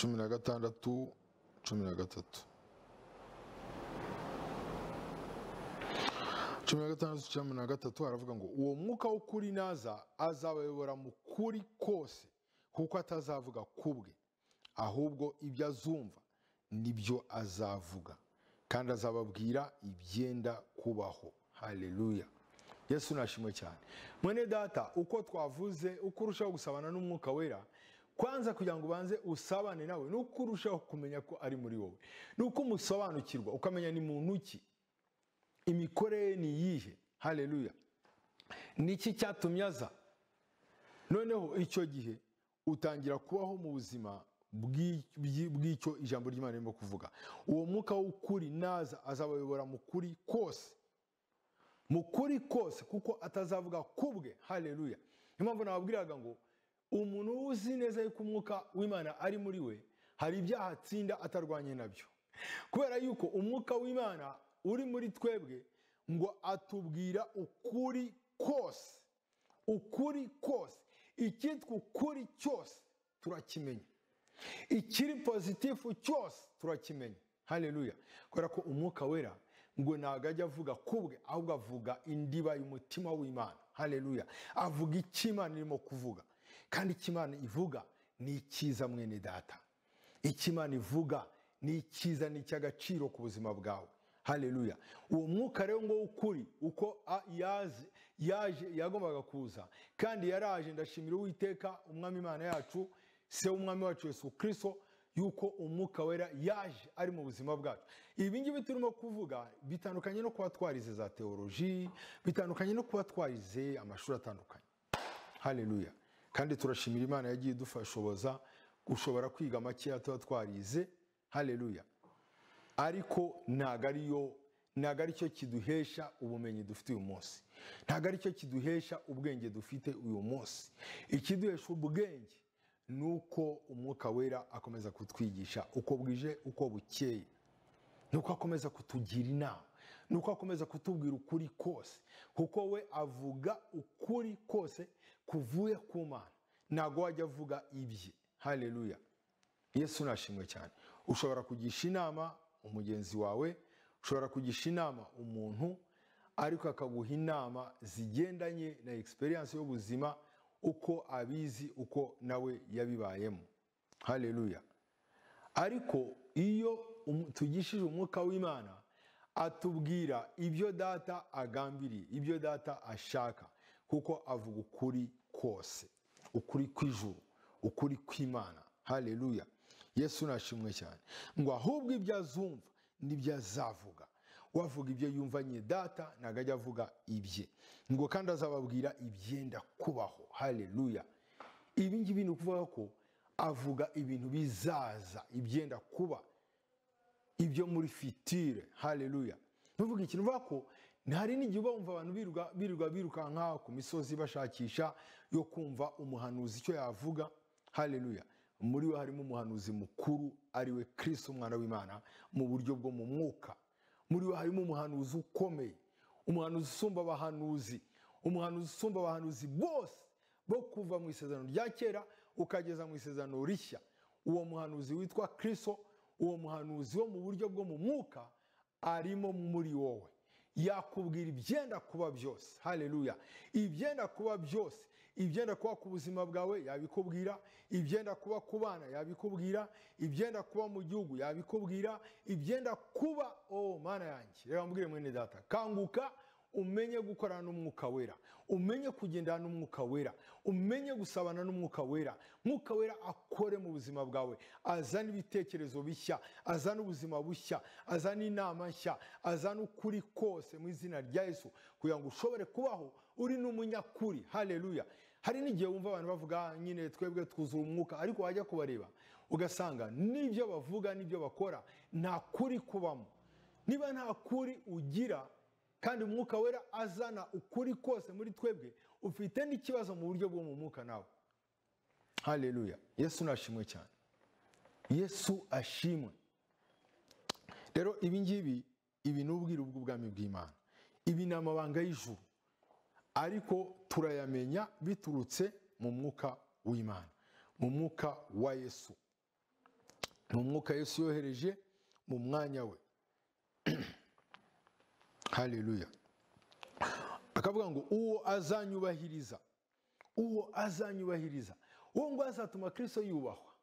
cumi na gatandatu cumi na gatatu cumi na gatandatu cumi na gatatu haravuga ngo uwo mwuka w'ukuri naza azabayobora mu kuri kose kuko atazavuga ku bwe ahubwo ibyo azumva nibyo azavuga kandi azababwira ibyenda kubaho hareruya yesu nashimwe cyane mwene data uko twavuze uko urushaho gusabana n'umwuka wera kwanza kugira ngo ubanze usabane nawe ni uko urushaho kumenya ko ari muri wowe ni uko umusobanukirwa ukamenya ni muntu ki imikorere ni iyihe hareruya ni iki cyatumye aza noneho icyo gihe utangira kubaho mu buzima bw'icyo ijambo ry'imana ririmo kuvuga uwo mwuka w'ukuri naza azabayobora mu kuri kose mu kuri kose kuko atazavuga ku bwe hareruya niyo mpamvu nababwiraga ngo umuntu uzi neza yuko umwuka w'imana ari muri we hari ibyaha atsinda atarwanye nabyo kubera yuko umwuka w'imana uri muri twebwe ngo atubwira ukuri kose ukuri kose icyitwa ukuri cyose turakimenya ikiri pozitifu cyose turakimenya hareruya kubera ko umwuka wera ngo ntabwo ajya avuga kubwe ahubwo avuga indiba y'umutima w'imana hareruya avuga icyo imana irimo kuvuga kandi icyo imana ivuga ni icyiza mwene data icyo imana ivuga ni icyiza ni icy'agaciro ku buzima bwawe haleluya uwo mwuka rero ngo w'ukuri uko a- yaze yaje yagombaga kuza kandi yaraje ndashimira uwiteka umwami imana yacu se w'umwami wacu yesu kirisito yuko umwuka wera yaje ari mu buzima bwacu ibi ngibi turimo kuvuga bitandukanye no kuba twarize za teoloji bitandukanye no kuba twarize amashuri atandukanye haleluya kandi turashimira imana yagiye idufashoboza gushobora kwiga makeya tuba twarize haleluya ariko ntago ariyo ntago aricyo kiduhesha ubumenyi dufite uyu munsi ntago aricyo kiduhesha ubwenge dufite uyu munsi ikiduhesha ubwenge ni uko umwuka wera akomeza kutwigisha uko bwije uko bukeye ni uko akomeza kutugira inama ni uko akomeza kutubwira ukuri kose kuko we avuga ukuri kose kuvuye ku mana ntago wajya avuga ibye haleluya yesu nashimwe cyane ushobora kugisha inama umugenzi wawe ushobora kugisha inama umuntu ariko akaguha inama zigendanye na egisperiyanse y'ubuzima uko abizi uko nawe yabibayemo haleluya ariko iyo um- tugishije umwuka w'imana atubwira ibyo data agambiriye ibyo data ashaka kuko avuga ukuri kose ukuri kw'ijuru ukuri kw'imana haleluya yesu nashimwe cyane ngo ahubwo ibyo azumva n'ibyo azavuga wavuga ibyo yumvanye data ntabwo ajya avuga ibye ngo kandi azababwira ibyenda kubaho haleluya ibi ngibi ni ukuvuga ko avuga ibintu bizaza ibyenda kuba ibyo muri fitire haleluya ntuvuge ikintu uvuga ko ntihari n'igihe uba wumva abantu biruka biruka birukanka ku misozi bashakisha yo kumva umuhanuzi icyo yavuga haleluya muri we harimo umuhanuzi mukuru ari we kirisito umwana w'imana mu buryo bwo mu mwuka muri we harimo umuhanuzi ukomeye umuhanuzi usumba abahanuzi umuhanuzi usumba abahanuzi bose bo kuva mu isezerano rya kera ukageza mu isezerano rishya uwo muhanuzi witwa kirisito uwo muhanuzi wo mu buryo bwo mu mwuka arimo muri wowe yakubwira ibyenda kuba byose haleluya ibyenda kuba byose ibyenda kuba ku buzima bwawe yabikubwira ibyenda kuba ku bana yabikubwira ibyenda kuba mu gihugu yabikubwira ibyenda kuba oh mana yanjye reka mbwire mwene data kanguka umenye gukorana n'umwuka wera umenye kugendana n'umwuka wera umenye gusabana n'umwuka wera mwuka wera akore mu buzima bwawe azane ibitekerezo bishya azane ubuzima bushya azane inama nshya azane ukuri kose mu izina rya yesu kugira ngo ushobore kubaho uri n'umunyakuri haleluya hari n'igihe wumva abantu bavuga "Ah, nyine twebwe twuzura umwuka ariko wajya kubareba ugasanga n'ibyo bavuga n'ibyo bakora nta kuri kubamo niba nta kuri ugira kandi umwuka wera azana ukuri kose muri twebwe ufite n'ikibazo mu buryo bwo mu mwuka nawe haleluya yesu nashimwe cyane yesu ashimwe rero ibi ngibi ibi ni ubwiru bw'ubwami bw'imana ibi ni amabanga y'ijuru ariko turayamenya biturutse mu mwuka w'imana mu mwuka wa yesu mu mwuka yesu yohereje mu mwanya we haleluya akavuga ngo uwo azanyubahiriza uwo azanyubahiriza uwo ngo azatuma kristo yubahwa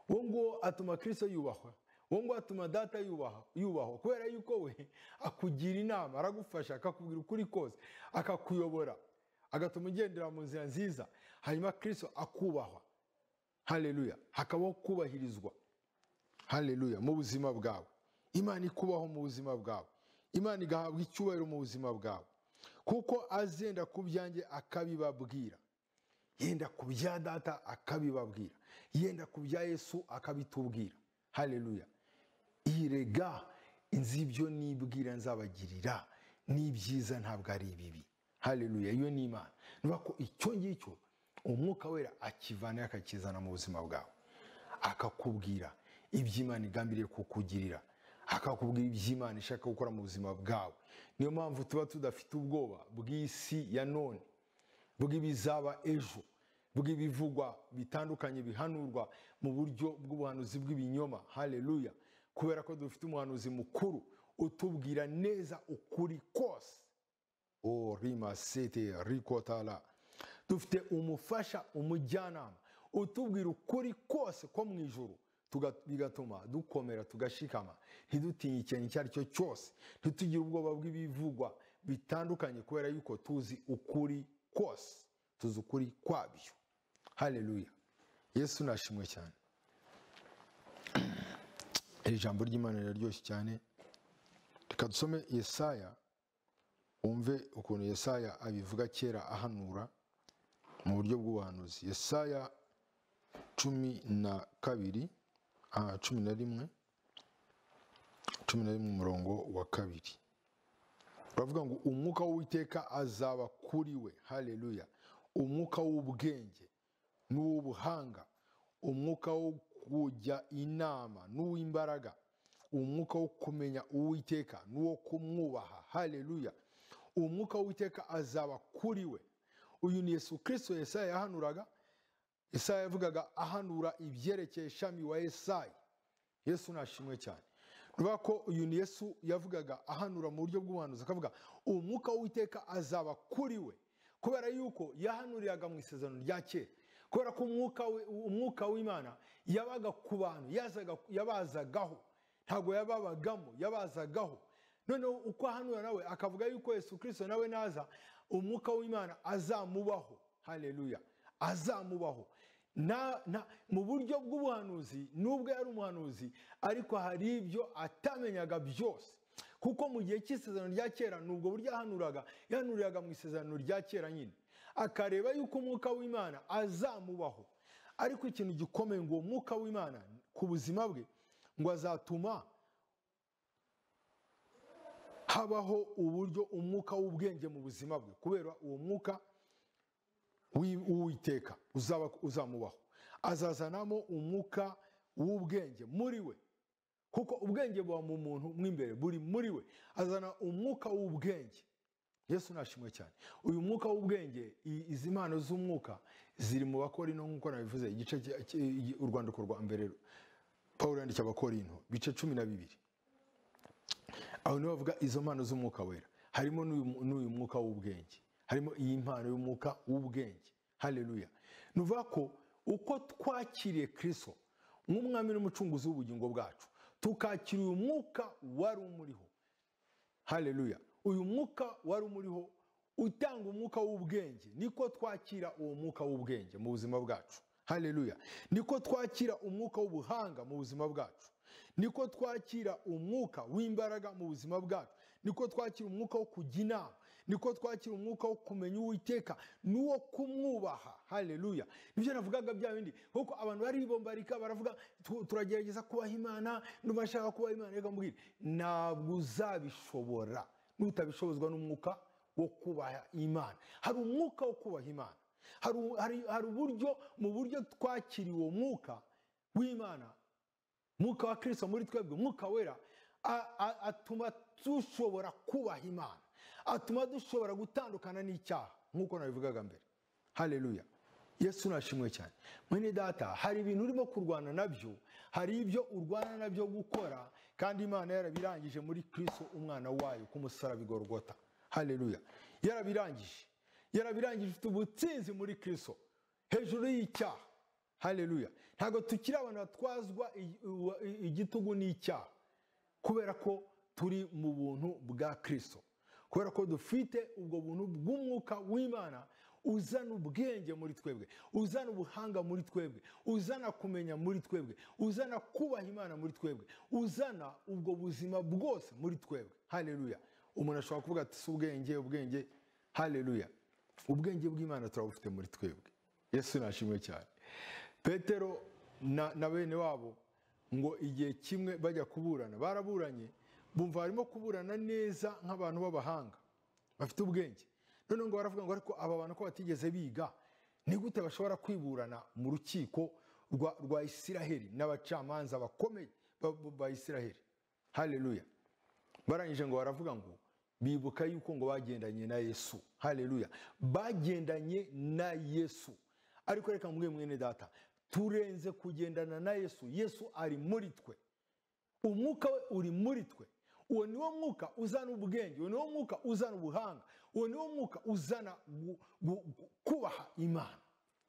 uwo nguwo atuma kristo yubahwa uwo nguwo atuma data yubaha- yubahwa kubera yuko we akugira inama aragufasha akakubwira ukuri kose akakuyobora agatuma ugendera mu nzira nziza hanyuma kristo akubahwa haleluya hakabaho kubahirizwa haleluya mu buzima bwawe imana ikubaho mu buzima bwawe imana igahabwa icyubahiro mu buzima bwawe kuko azenda ku byanjye akabibabwira yenda ku bya data akabibabwira yenda ku bya yesu akabitubwira haleluya irega inzu ibyo nibwira nzabagirira n'ibyiza ntabwo ari ibibi haleluya iyo ni imana niba ko icyo ngicyo umwuka wera akivanayo akakizana mu buzima bwawe akakubwira ibyo imana igambiriye kukugirira akakubwira ibyo imana ishaka gukora mu buzima bwawe niyo mpamvu tuba tudafite ubwoba bw'isi ya none bw'ibizaba ejo bw'ibivugwa bitandukanye bihanurwa mu buryo bw'ubuhanuzi bw'ibinyoma haleluya kubera ko dufite umuhanuzi mukuru utubwira neza ukuri kose o rima sete rikotala dufite umufasha umujyanama utubwira ukuri kose ko mu ijuru tuga- bigatuma dukomera tugashikama ntidutinye ikintu icyo ari cyo cyose ntitugire ubwoba bw'ibivugwa bitandukanye kubera yuko tuzi ukuri kose tuzi ukuri kwabyo haleluya yesu nashimwe cyane iri jambo ry'imana riraryoshye cyane reka dusome yesaya wumve ukuntu yesaya abivuga kera ahanura mu buryo bw'ubuhanuzi yesaya cumi na kabiri aha cumi na rimwe cumi na rimwe umurongo wa kabiri baravuga ngo umwuka w'uwiteka azaba kuri we haleluya umwuka w'ubwenge n'uw'ubuhanga umwuka wo kujya inama n'uw'imbaraga umwuka wo kumenya uwiteka n'uwo kumwubaha haleluya umwuka w'uwiteka azaba kuri we uyu ni yesu kirisito yesaya yahanuraga yesaya yavugaga ahanura ibyerekeye ishami wa yesayi yesu nashimwe cyane nuvuga ko uyu ni yesu yavugaga ahanura mu buryo bw'ubuhanuzi akavuga umwuka w'uwiteka azaba kuri we kubera yuko yahanuriraga mu isezerano rya kera kubera ko umwuka we- umwuka w'imana yabaga ku bantu yazaga- yabazagaho ntabwo yababagamo yabazagaho noneho uko ahanura nawe akavuga yuko yesu kirisito nawe naza umwuka w'imana azamubaho haleluya azamubaho Na- na- mu buryo bw'ubuhanuzi nubwo yari umuhanuzi ariko hari ibyo atamenyaga byose kuko mu gihe cy'isezerano rya kera nubwo buryo yahanuraga yahanuriraga mu isezerano rya kera nyine akareba yuko umwuka w'imana azamubaho ariko ikintu gikomeye ngo uwo mwuka w'imana ku buzima bwe ngo azatuma habaho uburyo umwuka w'ubwenge mu buzima bwe kubera uwo mwuka w'i- w'uwiteka uzaba- uzamubaho azazanamo umwuka w'ubwenge muri we kuko ubwenge buba mu muntu mo imbere buri muri we azana umwuka w'ubwenge yesu nashimwe cyane uyu mwuka w'ubwenge i- izi mpano z'umwuka ziri mu bakorino nk'uko nabivuze igice cya- cy- urwandiko rwa mbere paul yanditse abakorino bice cumi na bibiri aho niho bavuga izo mpano z'umwuka wera harimo n'uyu n'uyu mwuka w'ubwenge harimo iyi mpano y'umwuka w'ubwenge haleluya ni ukuvuga ko uko twakiriye kirisito nk'umwami n'umucunguzi w'ubugingo bwacu tukakira uyu mwuka wari umuriho haleluya uyu mwuka wari umuriho utanga umwuka w'ubwenge niko twakira uwo mwuka w'ubwenge mu buzima bwacu haleluya niko twakira umwuka w'ubuhanga mu buzima bwacu niko twakira umwuka w'imbaraga mu buzima bwacu niko twakira umwuka wo kujya inama niko twakira umwuka wo kumenya uwiteka n'uwo kumwubaha haleluya nibyo navugaga bya bindi kuko abantu baribombarika baravuga "Tu- turagerageza kubaha imana ndumva nshaka kubaha imana reka mbwira ntabwo uzabishobora nutabishobozwa n'umwuka wo kubaha imana hari umwuka wo kubaha imana hari, hari, hari uburyo mu buryo twakiriye uwo mwuka w'imana mwuka wa kirisito muri twebwe mwuka wera a- a- atuma dushobora kubaha imana atuma dushobora gutandukana n'icyaha nk'uko nabivugaga mbere haleluya yesu nashimwe cyane mwene data hari ibintu urimo kurwana nabyo hari ibyo urwana nabyo gukora kandi imana yarabirangije muri kristo umwana wayo ku musaraba i Golgotha. haleluya yarabirangije yarabirangije ufite ubutsinzi muri kristo hejuru y'icyaha haleluya ntabwo tukiri abantu batwazwa i- i- igitugu n'icyaha kubera ko turi mu buntu bwa kirisito kubera ko dufite ubwo buntu bw'umwuka w'imana uzana ubwenge muri twebwe uzana ubuhanga muri twebwe uzana kumenya muri twebwe uzana kubaha imana muri twebwe uzana ubwo buzima bwose muri twebwe haleluya umuntu ashobora kuvuga ati si ubwenge ubwenge haleluya ubwenge bw'imana turabufite muri twebwe yesu nashimwe cyane petero na, na bene wabo ngo igihe kimwe bajya kuburana baraburanye bumva barimo kuburana neza nk'abantu b'abahanga bafite ubwenge noneho ngo baravuga ngo ariko aba bantu ko batigeze biga ni gute bashobora kwiburana mu rukiko rwa, rwa isiraheli n'abacamanza bakomeye ba- ba- ba isiraheli haleluya barangije ngo baravuga ngo bibuka yuko ngo bagendanye na yesu haleluya bagendanye na yesu ariko reka mbwiye mwene data turenze kugendana na yesu yesu ari muri twe umwuka we uri muri twe uwo ni wo mwuka uzana ubwenge uwo ni wo mwuka uzana ubuhanga uwo ni wo mwuka uzana gu- gu- gu- kubaha imana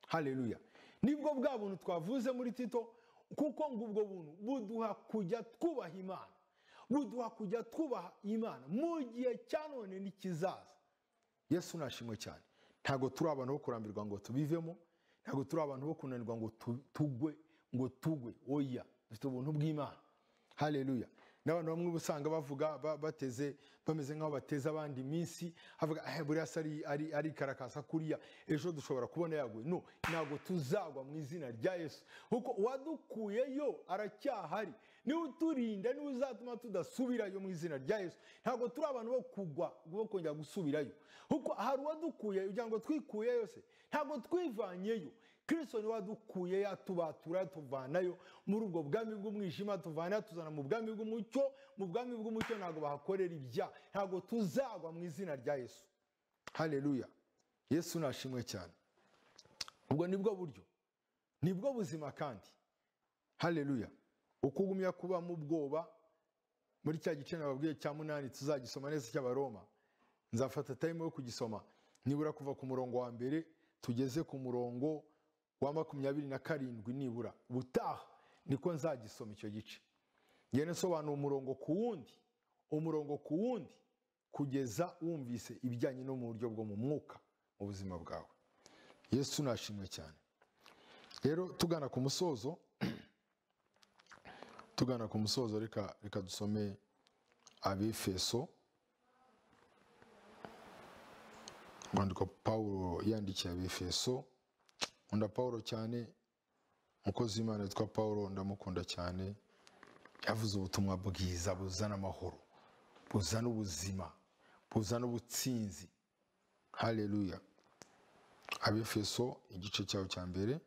haleluya nibwo bwa buntu twavuze muri tito kuko ngo ubwo buntu buduha kujya twubaha imana buduha kujya twubaha imana mu gihe cya none ntikizaza yesu nashimwe cyane ntabwo turi abantu bo kurambirwa ngo tubivemo ntabwo turi abantu bo kunanirwa ngo tu- tugwe ngo tugwe oya dufite ubuntu bw'imana haleluya n'abantu bamwe uba usanga bavuga ba- bateze bameze nk'aho bateze abandi iminsi havuga "Eh, buriya se ari- ari- arikarakasa kuriya ejo dushobora kubona yaguye no ntabwo tuzagwa mu izina rya yesu kuko uwadukuyeyo aracyahari niwe uturinda niwe uzatuma tudasubirayo mu izina rya yesu ntabwo turi abantu bo kugwa bo kongera gusubirayo kuko hari uwadukuyeyo kugira ngo twikuyeyo se ntabwo twivanyeyo kirisito niwe wadukuye yatubatura yatuvanayo muri ubwo bwami bw'umwijima tuvana yatuzana mu bwami bw'umucyo mu bwami bw'umucyo ntabwo bahakorera ibyaha ntabwo tuzagwa mu izina rya yesu haleluya yesu nashimwe cyane ubwo nibwo buryo nibwo buzima kandi haleluya ukugumya kuba mu bwoba muri cya gice nababwiye cya munani tuzagisoma neza cy'abaroma nzafata tayime yo kugisoma nibura kuva ku murongo wa mbere tugeze ku murongo wa makumyabiri na karindwi nibura ubutaha niko nzagisoma icyo gice ngende nsobanura umurongo ku wundi umurongo ku wundi kugeza wumvise ibijyanye no mu buryo bwo mu mwuka mu buzima bwawe yesu nashimwe cyane rero tugana ku musozo tugana ku musozo reka reka dusome abefeso umwandiko pawulo yandikiye abefeso nkunda pawulo cyane umukozi w'imana witwa pawulo ndamukunda cyane yavuze ubutumwa bwiza buzana amahoro buzana ubuzima buzana ubutsinzi haleluya abefeso igice cyaho cya mbere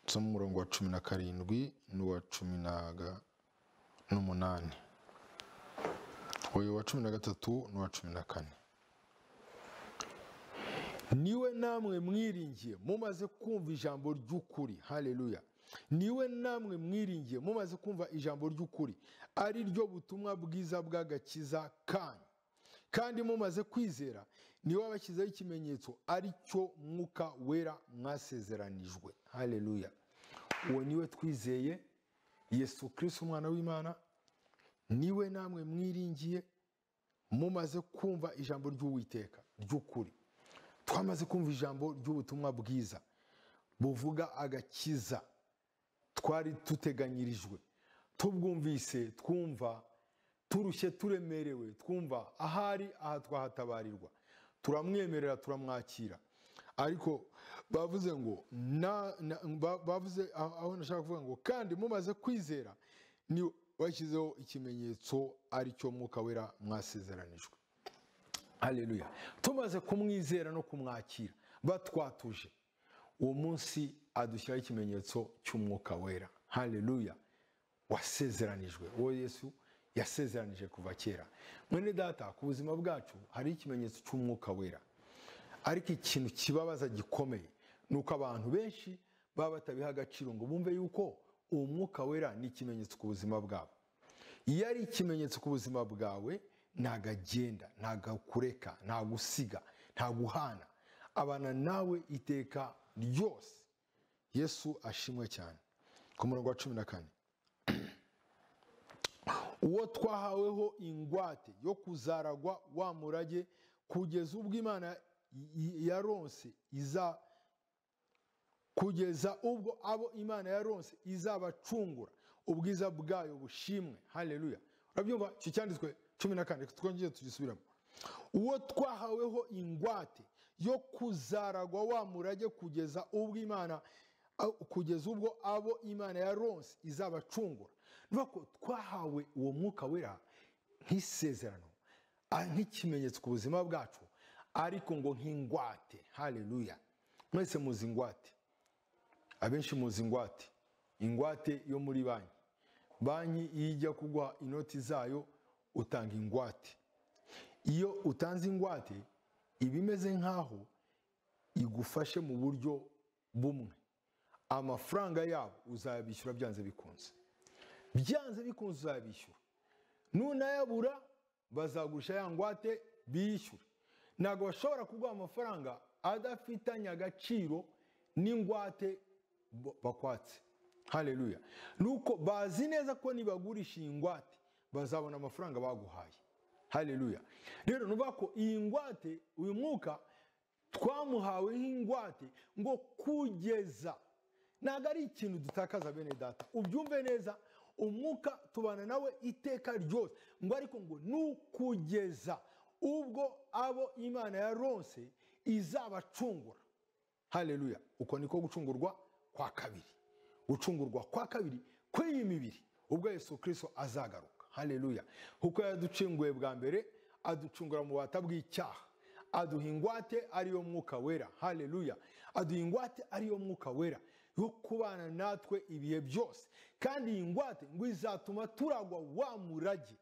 dusoma umurongo wa cumi na karindwi n'uwa cumi na ga- n'umunani uyu wa cumi na gatatu n'uwa cumi na kane niwe namwe mwiringiye mumaze kumva ijambo ry'ukuri haleluya niwe namwe mwiringiye mumaze kumva ijambo ry'ukuri ari ryo butumwa bwiza bw'agakiza kanyu kandi mumaze kwizera niwe wabashyizeho ikimenyetso ari cyo mwuka wera mwasezeranijwe haleluya uwo niwe twizeye yesu kirisiti umwana w'imana niwe namwe mwiringiye mumaze kumva ijambo ry'uwiteka ry'ukuri twamaze kumva ijambo ry'ubutumwa bwiza buvuga agakiza twari duteganyirijwe tubwumvise twumva turushye turemerewe twumva ahari aha twahatabarirwa turamwemerera turamwakira ariko bavuze ngo na- na- ba- bavuze aho aho nashaka kuvuga ngo kandi mumaze kwizera ni washyizeho ikimenyetso ari cyo mwuka wera mwasezeranijwe haleluya tumaze kumwizera no kumwakira batwatuje uwo munsi adushyiraho ikimenyetso cy'umwuka wera haleluya wasezeranijwe uwo yesu yasezeranije kuva kera mwene data ku buzima bwacu hari ikimenyetso cy'umwuka wera ariko ikintu kibabaza gikomeye ni uko abantu benshi baba batabiha agaciro ngo bumve yuko uwo mwuka wera ni ikimenyetso ku buzima bwabo iyo ari ikimenyetso ku buzima bwawe ntago agenda ntago akureka ntago usiga ntago uhana abana nawe iteka ryose yesu ashimwe cyane ku murongo wa cumi na kane uwo twahaweho ingwate yo kuzaragwa wa murage kugeza ubwo imana yaronse iza kugeza ubwo abo imana yaronse izabacungura ubwiza bwayo bushimwe haleluya urabyumva icyo cyanditswe cumi na kane twongere tugisubiramo uwo twahaweho ingwate yo kuzaragwa wa murage kugeza ubwo imana aho- kugeza ubwo abo imana yaronse izabacungura nuvuga ko twahawe uwo mwuka wera nk'isezerano ah, nk'ikimenyetso ku buzima bwacu ariko ngo nk'ingwate haleluya mwese muzi ingwate abenshi muzi ingwate ingwate yo muri banki banki iyo ijya kuguha inoti zayo utanga ingwate iyo utanze ingwate iba imeze nk'aho igufashe mu buryo bumwe amafaranga yabo uzayabishyura byanze bikunze byanze bikunze uzabishyura nunayabura bazagurisha ya ngwate biyishyure ntabwo bashobora kuguha amafaranga adafitanye agaciro n'ingwate bo- bakwatse hareruya ni uko bazi neza ko nibagurisha iyi ngwate bazabona amafaranga baguhaye hareruya rero ni ukuvuga ko iyi ngwate uyu mwuka twamuhawe nk'ingwate ngo kugeza ntabwo ari ikintu dutakaza bene data ubyumve neza umwuka tubana nawe iteka ryose ngo ariko ngo ni ukugeza ubwo abo imana yaronse izabacungura hareruya uko niko gucungurwa kwa kabiri gucungurwa kwa kabiri kw'iyi mibiri ubwo yesu kirisito azagaruka hareruya kuko yaducunguye bwa mbere aducungura mu bata bw'icyaha aduha ingwate ariyo mwuka wera hareruya aduha ingwate ariyo mwuka wera yo kubana natwe ibihe byose kandi iyi ngwate ngo izatuma turagwa wa murage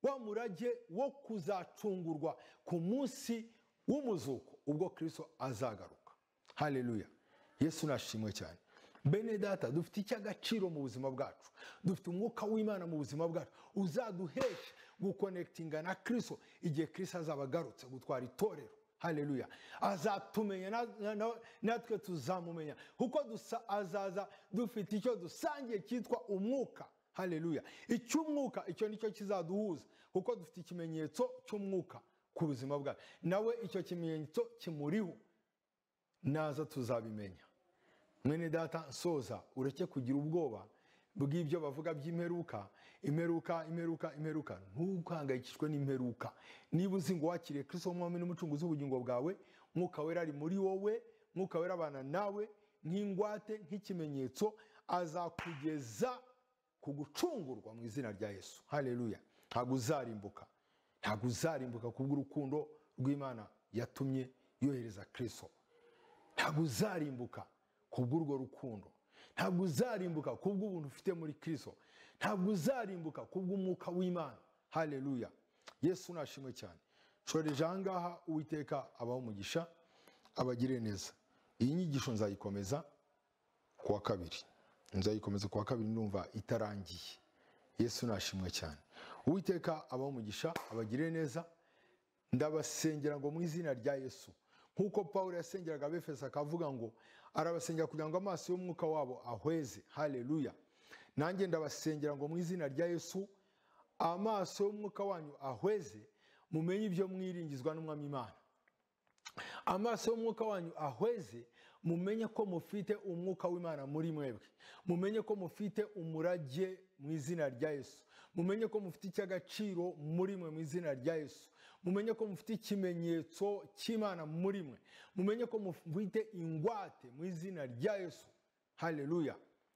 wa murage wo kuzacungurwa ku munsi w'umuzuko ubwo kirisito azagaruka hareruya yesu nashimwe cyane bene data dufite icy'agaciro mu buzima bwacu dufite umwuka w'imana mu buzima bwacu uzaduhesha gukonekitinga na kirisito igihe kirisito azaba agarutse gutwara itorero hareruya azatumenya na- na- na- natwe tuzamumenya kuko dusa- azaza dufite icyo dusangiye cyitwa umwuka hareruya icy'umwuka icyo nicyo kizaduhuza kuko dufite ikimenyetso cy'umwuka ku buzima bwacu nawe icyo kimenyetso kimuriho naza tuzabimenya mwene data soza ureke kugira ubwoba bw'ibyo bavuga by'imperuka imperuka imperuka imperuka ntukangayikishwe n'imperuka niba uzi ngo wakiriye kristo nk'umwami n'umucunguzi w'ubugingo bwawe mwuka wera ari muri wowe mwuka wera abana nawe nk'ingwate nk'ikimenyetso azakugeza ku gucungurwa mu izina rya yesu hareruya ntabwo uzarimbuka ntabwo uzarimbuka kubw'urukundo rw'imana yatumye yohereza kristo ntabwo uzarimbuka kubw'urwo rukundo ntabwo uzarimbuka kubw'ubuntu ufite muri kristo ntabwo uzarimbuka kubw'umwuka w'imana hareruya yesu nashimwe cyane shoreje ahangaha uwiteka abaho umugisha abagire neza iyi nyigisho nzayikomeza kuwa kabiri nzayikomeza kuwa kabiri ndumva itarangiye yesu nashimwe cyane uwiteka abaho umugisha abagire neza ndabasengera ngo mu izina rya yesu nk'uko paul yasengeraga abefeso akavuga ngo arabasengera kugira ngo amaso y'umwuka wabo ahweze hareruya nanjye ndabasengera ngo mu izina rya yesu amaso y'umwuka wanyu ahweze mumenye ibyo mwiringizwa n'umwami imana amaso y'umwuka wanyu ahweze mumenye ko mufite umwuka w'imana muri mwebwe mumenye ko mufite umurage mu izina rya yesu mumenye ko mufite icy'agaciro muri mwe mu izina rya yesu mumenye ko mufite ikimenyetso cy'imana muri mwe mumenye ko mufite ingwate mu izina rya yesu hareruya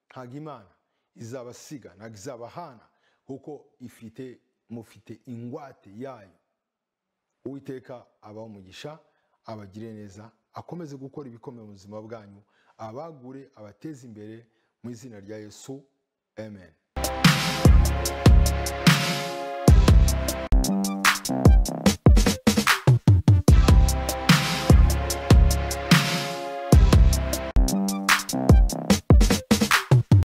ntabwo imana izabasiga ntabwo izabahana kuko ifite mufite ingwate yayo uwiteka abaha umugisha abagire neza akomeze gukora ibikomeye mu buzima bwanyu abagure abateze imbere mu izina rya yesu amen